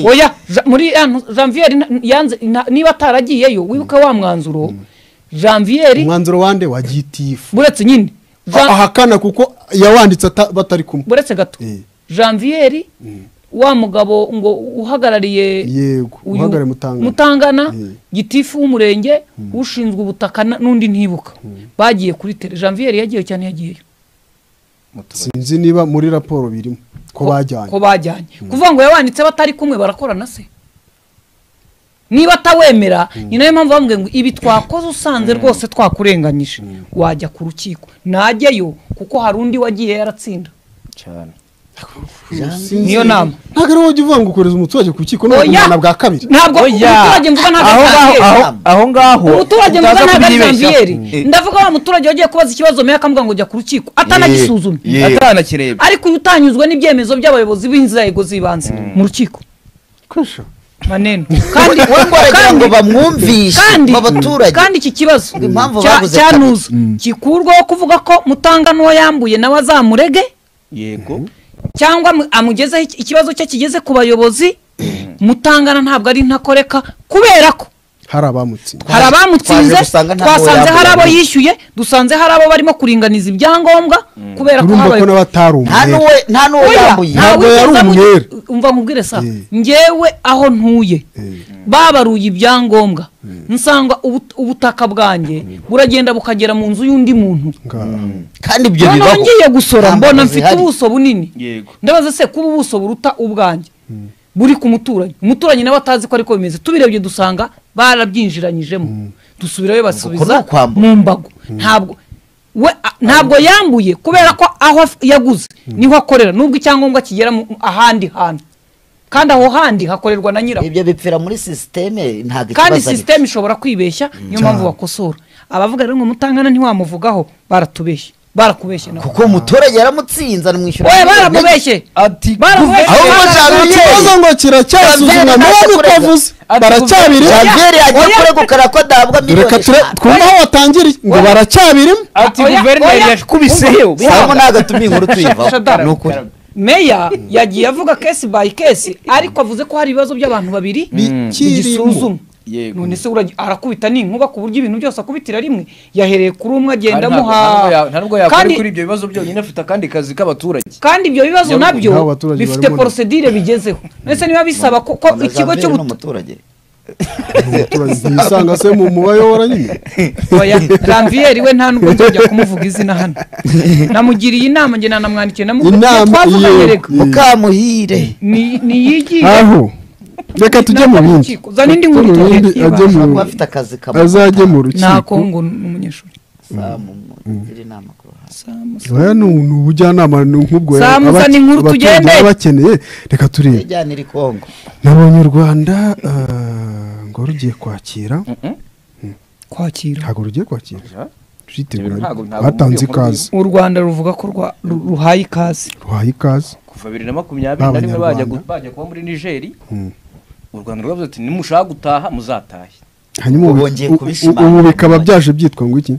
oya Ja- muri ya ntu- janvier na- yanze na- niba ataragiyeyo wibuke wa mwanzuro janvier umwanzuro wande wa gitifu buretse nyine Jan- ahakana kuko yawanditse ata- batari kumwe buretse gato Eh. janvier wa mugabo ngo uhagarariye yego uyu uhagarare mutangana mutangana Mm. gitifu w'umurenge ushinzwe ubutaka na- n'undi ntibuka bagiye kuri tere janvier yagiyeyo cyane yagiyeyo sinzi niba muri raporo birimo ko bajyanye ko bajyanye kuvuga ngo yabanditse batari kumwe barakorana se niba atawemera ni nayo mpamvu bamubwira ngo ibi twakoze usanze rwose twakurenganyije wajya ku rukiko najyayo kuko hari undi wagiye yaratsinda cyane Sinzi- niyo nama. ntabwo ari wowe ujya uvuga ngo ukohereza umuturage ku rukiko no Oya! ku bwana bwa kabiri ntabwo Oya! umuturage mvuga ntabwo Aho ari ngaho- Janvier. aho- aho ngaho umuturage mvuga utaza ntabwo ari kubyibeshya. janviyeri Eh, ndavuga wa muturage wagiye kubaza ikibazo meya akamubwira ngo jya ku rukiko atanagisuzumye eh, atanakirebye ariko uyu utanyuzwe n'ibyemezo by'abayobozi b'inzego z'ibanze mu rukiko manene kandi wowe ngo aragira ngo kandi- bamwumvishe kandi mu baturage kandi iki kibazo Impamvu cya- babuze cyanuza gikurwaho kuvuga ko mutanga n'uwo yambuye nawe azamurege yego cyangwa amu- amugezeho iki- ikibazo cye kigeze ku bayobozi mutangana ntabwo ari ntakoreka kubera ko hari abamutsinda hari abamutsinze twaje gusanga nta twasanze wowe hari abo yambaye. yishyuye dusanze hari abo barimo kuringaniza ibyangombwa kubera ko urumva ko habaye nawe atari nta umwere n'uwo nta n'uwo Oya, yambuye nta- Ntabwo yari wigeze amu- umwere. umva nkubwire sa Eh. ngewe aho ntuye Eh. babaruye ibyangombwa nsanga ubu- ubutaka bwanjye buragenda bukagera mu nzu y'undi muntu ngaha kandi ibyo noneho bibaho ngiye gusora Nta mbona mbabazi mfite ihari. ubuso bunini yego ndabaza se kuba ubuso buruta ubwanjye buri ku muturanyi umuturanyi nawe atazi ko ariko bimeze tubirebye dusanga barabyinjiranyijemo dusubirayo Uko ni basubiza ukwambura. mu mbago ntabwo we a- ntabwo yambuye kubera ko aho af- yaguze niho akorera nubwo icyangombwa kigera mu- ahandi hantu kandi aho handi hakorerwa na nyirawo ibyo bipfira muri sisiteme ntabwo kandi ikibazo ari sisiteme ishobora kwibeshya niyo mpamvu bakosora abavuga rero ngo mutangana ntiwamuvugaho baratubeshye barakubeshye nawe kuko umuturage yaramutsinze aramwishyura oya baramubeshye ati baramubeshye ahubwo Icyo Janvier- kibazo ngo kiracyasuzumwa Janvier nawe ntazi uko kurega. avuze Ati, baracyabirimo janvier yagiye Oya. kuregukana ko adahabwa dore miliyoni ka ture eshanu twumve aho watangiriye ngo baracyabirimo ati Oya, guverineri oya. yashikubiseyo samo ntabwo atuma inkuru tuyivaho Shadara. ni ukuri meya yagiye avuga kesi bayi kesi ariko avuze ko hari ibibazo by'abantu babiri bigisuzuma Yego. none se uragi- arakubita n'inkuba ku buryo ibintu byose akubitira rimwe yahereye kuri umwe agenda Ntabwo- ntabwo ya- amuha nta nubwo yakora Kandi- kuri ibyo bibazo byonyine afite akandi kazi k'abaturage kandi ibyo bibazo Ntabwo- nabyo ntabwo abaturage bifite barimo- porosedire bigezeho ndetse niba bisaba ko ko ikigo Janvier ni cy'ubutabera umuturage yisanga se mu mubayobora nyine janvier we nta nubwo njya kumuvuga izina hano namugiriye inama njye nanamwandikiye namubwiye inama twavuganye iyo reka mukamuhire Ni- niyigiye aho reka tujye mu bindi Urukiko. Zana indi nkuru Tujye mu tugende bindi, ajye mu- kuba afite akazi kamwe azajye mu ntako rukiko ngo ni umunyeshuri Samu, mugire inama ku ruhande oya ni ni ubujyanama ni nk'ubwo Samuza, abaki- ni inkuru abaturage tugende. baba bakeneye reka turebe yajyanira i kongo nabonye u rwanda ah, ngo rugiye kwakira kwakira ntabwo rugiye kwakira Ja. turitegura Ntabwo- ariko. ntabwo batanze muri iyo nkuru ikaze u rwanda ruvuga ko rwa- ru- ruhaye ikaze ruhaye ikaze kuva bibiri na makumyabiri na rimwe bajya gu- B'Abanyarwanda. bajya kuba muri nigeri Mm. u rwanda rwavuze ati nimushaka gutaha muzatahe hanyuma ubu- Bongeye u- u- kubishimangira. ubu bikaba byaje byitwa ngo iki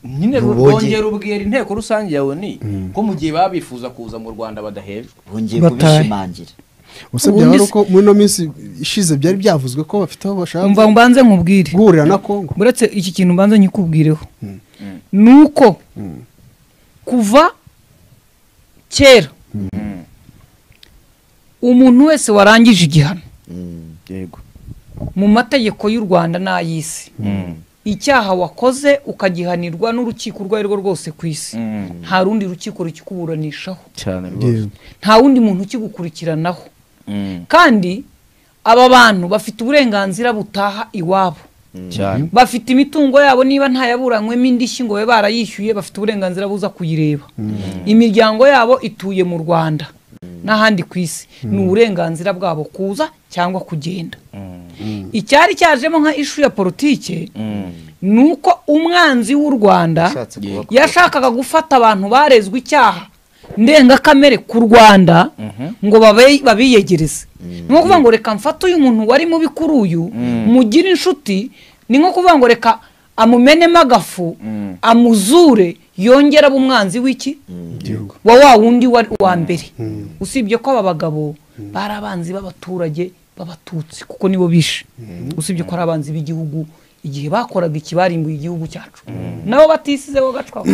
nyine Ubonye. rwongera ubwira inteko rusange yawe ni ko mu gihe baba bifuza kuza mu rwanda badahejwe bongeye Batahe. kubishimangira Ese Ubundi byaba ari se- uko muri ino minsi ishize byari byavuzwe ko bafite aho bashaka umva mbanze nkubwire guhurira na Kongo uretse iki kintu mbanze nyikubwireho ni uko kuva kera umuntu wese warangije igihano yego mu mategeko y'u rwanda n'ay'isi icyaha wakoze ukagihanirwa n'urukiko urwo ari rwo rwose ku isi nta rundi rukiko rukikuburanishaho cyane Yewe. nta wundi muntu ukigukurikiranaho kandi aba bantu bafite uburenganzira butaha iwabo cyane bafite imitungo yabo niba ntayaburanywemo indishyi ngo babe barayishyuye bafite uburenganzira buza kuyireba imiryango yabo ituye mu rwanda n'ahandi ku isi ni uburenganzira bwabo kuza cyangwa kugenda icyari cyajemo nka ishu ya politike ni uko umwanzi w'u rwanda Yashatse kubakorera. yashakaga gufata abantu barezwe icyaha ndengakamere ku rwanda ngo babe- babiyegereze ni nko kuvuga ngo reka mfate uyu muntu wari mubi kuri uyu mugire inshuti ni nko kuvuga ngo reka amumenemo agafu amuzure yongera aba umwanzi w'iki igihugu wa wa wundi wa wa mbere usibye ko aba bagabo bari abanzi b'abaturage b'abatutsi kuko nibo bishe usibye ko ari abanzi b'igihugu igihe bakoraga ikibarimbuye igihugu cyacu nabo batisizeho gacwaho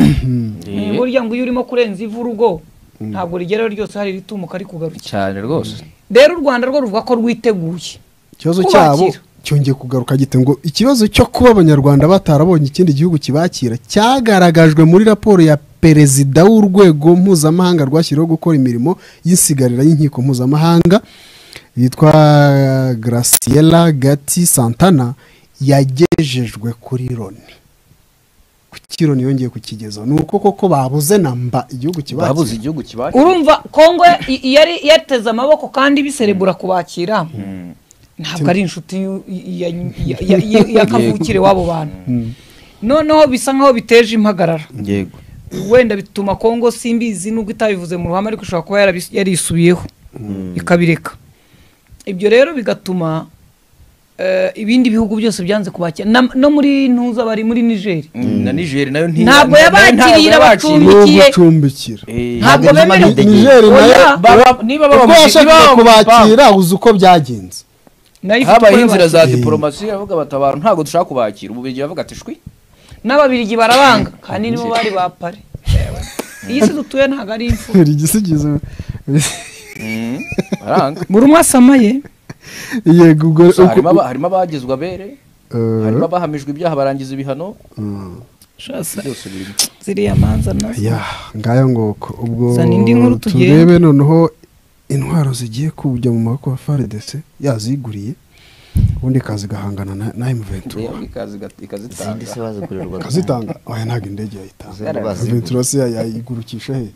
burya ngo iyo urimo kurenza ivu urugo ntabwo rigeraho ryose hari ritumuka rikugarukira cyane rwose rero u rwanda rwo ruvuga ko rwiteguye ikibazo kubakira. cyabo cyongeye kugaruka gite ngo ikibazo cyo kuba abanyarwanda batarabonye ikindi gihugu kibakira cyagaragajwe muri raporo ya perezida w'urwego mpuzamahanga rwashyiriweho gukora imirimo y'insigarira y'inkiko mpuzamahanga yitwa graciela gati santana yagejejwe kuri loni kuki loni yongeye kukigezaho ni uko koko babuze namba igihugu babuze kibakira igihugu kibakira urumva kongo i- i- yari yateze amaboko kandi biserebura kubakira ntabwo ari inshuti y'u- ya- ya- ya- ya- ya kavukire w'abo bantu noneho bisa nk'aho biteje impagarara yego wenda bituma kongo simbizi nubwo itabivuze mu ruhame ariko ishobora kuba yarabis- yarisubiyeho ikabireka ibyo rero bigatuma eh, ibindi bihugu byose byanze kubakira Na- no muri ntuza bari muri nigeri na nigeri nayo nti- Ntabwo nayo yabakiriye ntabwo abacumbi. no igihe- gucumbikira Ntabwo Eh, ntabwo bemerewe- z'amadegede. nigeri nayo Oya. Baba- niba baba uko mu- niba yashakaga baba mu gipangu. kubakira uzi uko byagenze nayo ifite uko habayeho inzira za yabakira. bakira. diporomasi avuga batabara ntabwo dushaka kubakira ubu bigiye bavuga ati shwi n'ababirigi barabanga kandi nibo bari ba pare iyi si dutuye ntabwo ari imfu Hari igisigizo baranga buri umwe asamaye yego ubwo Gusa harimo uko- aba- harimo abagizwe abere Eh, harimo abahamijwe ibyaha barangiza ibihano mm. Shasa, byose birimo ziriya manza nazo ya ngayo ngoko ubwo Zana indi nkuru tugende. turebe noneho intwaro zigiye kujya mu maboko ya faridese yaziguriye ubundi ikaza igahangana na- na emuventura Yego, ikazi iga- izindi se ikazitanga bazigurirwa akazitanga oya ntabwo indege yayitanga Zari baziguye. emuventura se ya- yayigurukisha he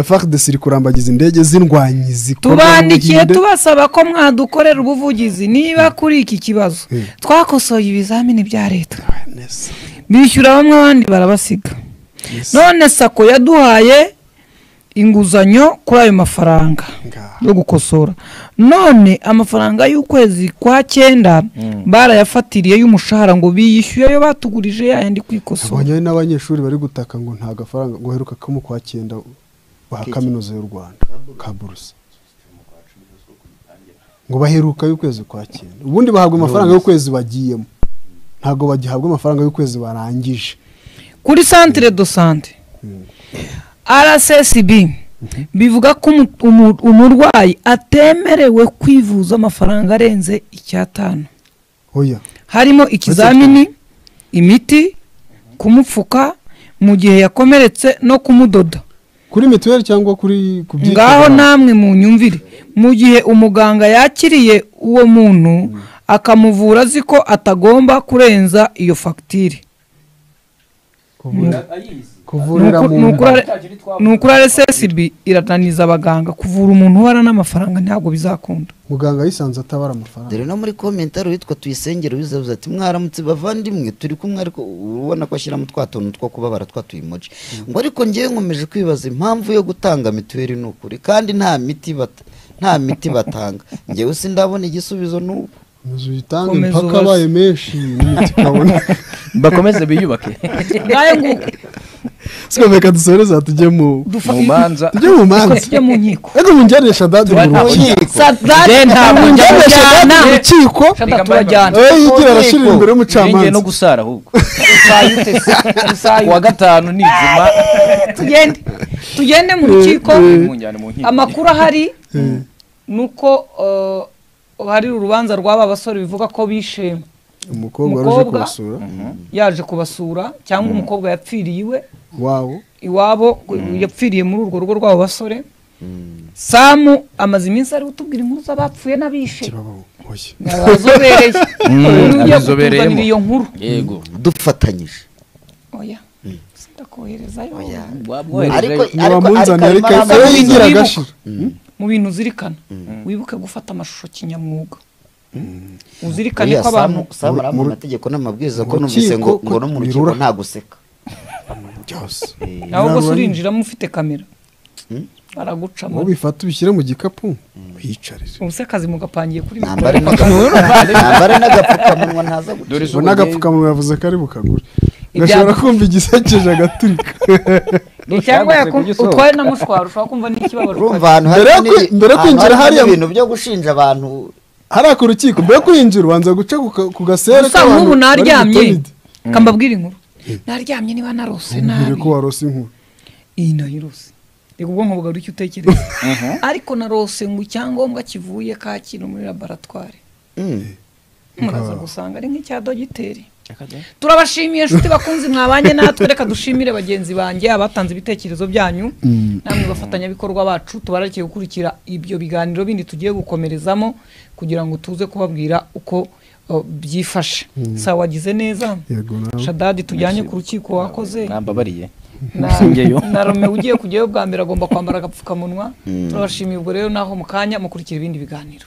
faridese iri kurambagiza indege z'indwanyi zikorwa mu tubandikiye Buhinde. tubasaba ko mwadukorera ubuvugizi niba kuri iki kibazo Mm. twakosoye ibizamini bya leta Oya, neza, bishyura bamwe abandi barabasiga neza. none sako yaduhaye inguzanyo kuri ayo mafaranga Ngaho. yo gukosora none amafaranga y'ukwezi kwa cyenda barayafatiriye y'umushahara ngo biyishyuye ayo batugurije yayandi kwikosora abonye hari n'abanyeshuri bari gutaka ngo nta gafaranga ngo heruka kamu kwa cyenda ba kaminuza y'u rwanda ka buruse ngo baheruka y'ukwezi kwa cyenda ubundi bahabwa amafaranga y'ukwezi bagiyemo ntabwo bagihabwa amafaranga y'ukwezi barangije kuri santire do sante rssb bivuga ko umu- umu- umurwayi atemerewe kwivuza amafaranga arenze icyatanu oya harimo ikizamini imiti kumupfuka mu gihe yakomeretse no kumudoda kuri mituweli cyangwa kuri ku ngaho byikorera. namwe mu nyumvire mu gihe umuganga yakiriye uwo muntu akamuvura azi ko atagomba kurenza iyo fagitire Kuvura- kuvurira mu ni ukuri rssb irananiza abaganga kuvura umuntu ubara n'amafaranga ntabwo bizakunda muganga yisanze atabara amafaranga dore no muri komentari witwa tuyisengera wiza avuze ati mwaramutse bavandimwe turi kumwe ariko ubona ko ashyiramo twa tuntu two kubabara twa tuyimoji ngo ariko ngewe nkomeje kwibaza impamvu yo gutanga mituweli ni ukuri kandi nta miti bata- nta miti batanga ngewe sindabona igisubizo n'ubu inzu uyitange Komeza impaka ubaze. abaye menshi n'imiti ikabona bakomeze biyubake ngayo nguko siko reka dusoreze tujye mu dufa Mu manza. tujye mu manza tujye mu nkiko ariko mungeresha dadi mu Turataho rukiko sadade ntabwo njya mungeresha mujyana mu rukiko Shanda turajyana Eh, yigira arashirira imbere yongeye no y'umucamanza gusara ahubwo Usayute se, usayute. uwa gatanu nizima tugende tugende mu rukiko munjyane mu nkiko amakuru ahari ni uko eh, hari urubanza rw'aba basore bivuga ko bishe umukobwa wari uje Umukobwa. kubasura yaje kubasura cyangwa umukobwa yapfiriye iwe wawo iwabo yapfiriye muri urwo rugo rw'abo basore samu amaze iminsi ari gutubwira inkuru z'abapfuye n'abishe kirabaho oya abazobereye ugiye abizobereyemo. kutuzanira iyo nkuru yego dufatanyije oya ndakoherezayo Waba woherejeyo. Ariko- niba munzaniye ariko Karimara iyo amaze yigira kwibuka. agashira mu bintu uzirikana wibuke gufata amashusho kinyamwuga uzirikane Uriya ko abantu Samu- Samu ari mu mategeko n'amabwiriza ko numvise Urukiko ngo ko ngo no mu rukiko birura. nta guseka byose nawe Ntabwo rwose ari- urinjiramo ufite kamera baragucamo ngo bifate ubishyire mu gikapu uyicarize ubuse akazi mugapangiye kuri nambare mikoro n'agapfukamunwa nambare n'agapfukamunwa ntaza gukira dore ubona agapfukamunwa yavuze kari bukagure gashobora kumva igisekeje agaturika Ni cyangwa Cyagutse ku yakum- gisozi. utwaye na mushwaro ushobora kumva n'ikibabaro urumva ahantu hari Mbere yo n'ibintu- kwi- mbere yo ahantu kwinjira hari hariya mu- ibintu byo gushinja abantu hariya ku rukiko mbere yo kwinjira ubanza guca ku ka- ku gasere gusa k'abantu nk'ubu bari mu naryamye tonidi. kambabwira inkuru naryamye niba narose Mbwire nabi ko warose inkuru iyi nayo irose reka ubwonko bwawe icyo utekereza ariko narose ngo icyangombwa kivuye kacyiru muri laboratwari muraza gusanga ari nk'icya dogiteri turabashimiye inshuti bakunzi mwabanye natwe reka dushimire bagenzi banjye abatanze ibitekerezo byanyu namwe bafatanyabikorwa bacu tubararikiye gukurikira ibyo biganiro bindi tugiye gukomerezamo kugira ngo tuze kubabwira uko uh, byifashe sawa wagize neza yego nawe shadadi tujyanye ku rukiko wakoze mwambabariye na- Singeyo. na Romeo ugiye kujyayo bwa mbere agomba kwambara agapfukamunwa turabashimiye ubwo rero naho mu kanya mukurikira ibindi biganiro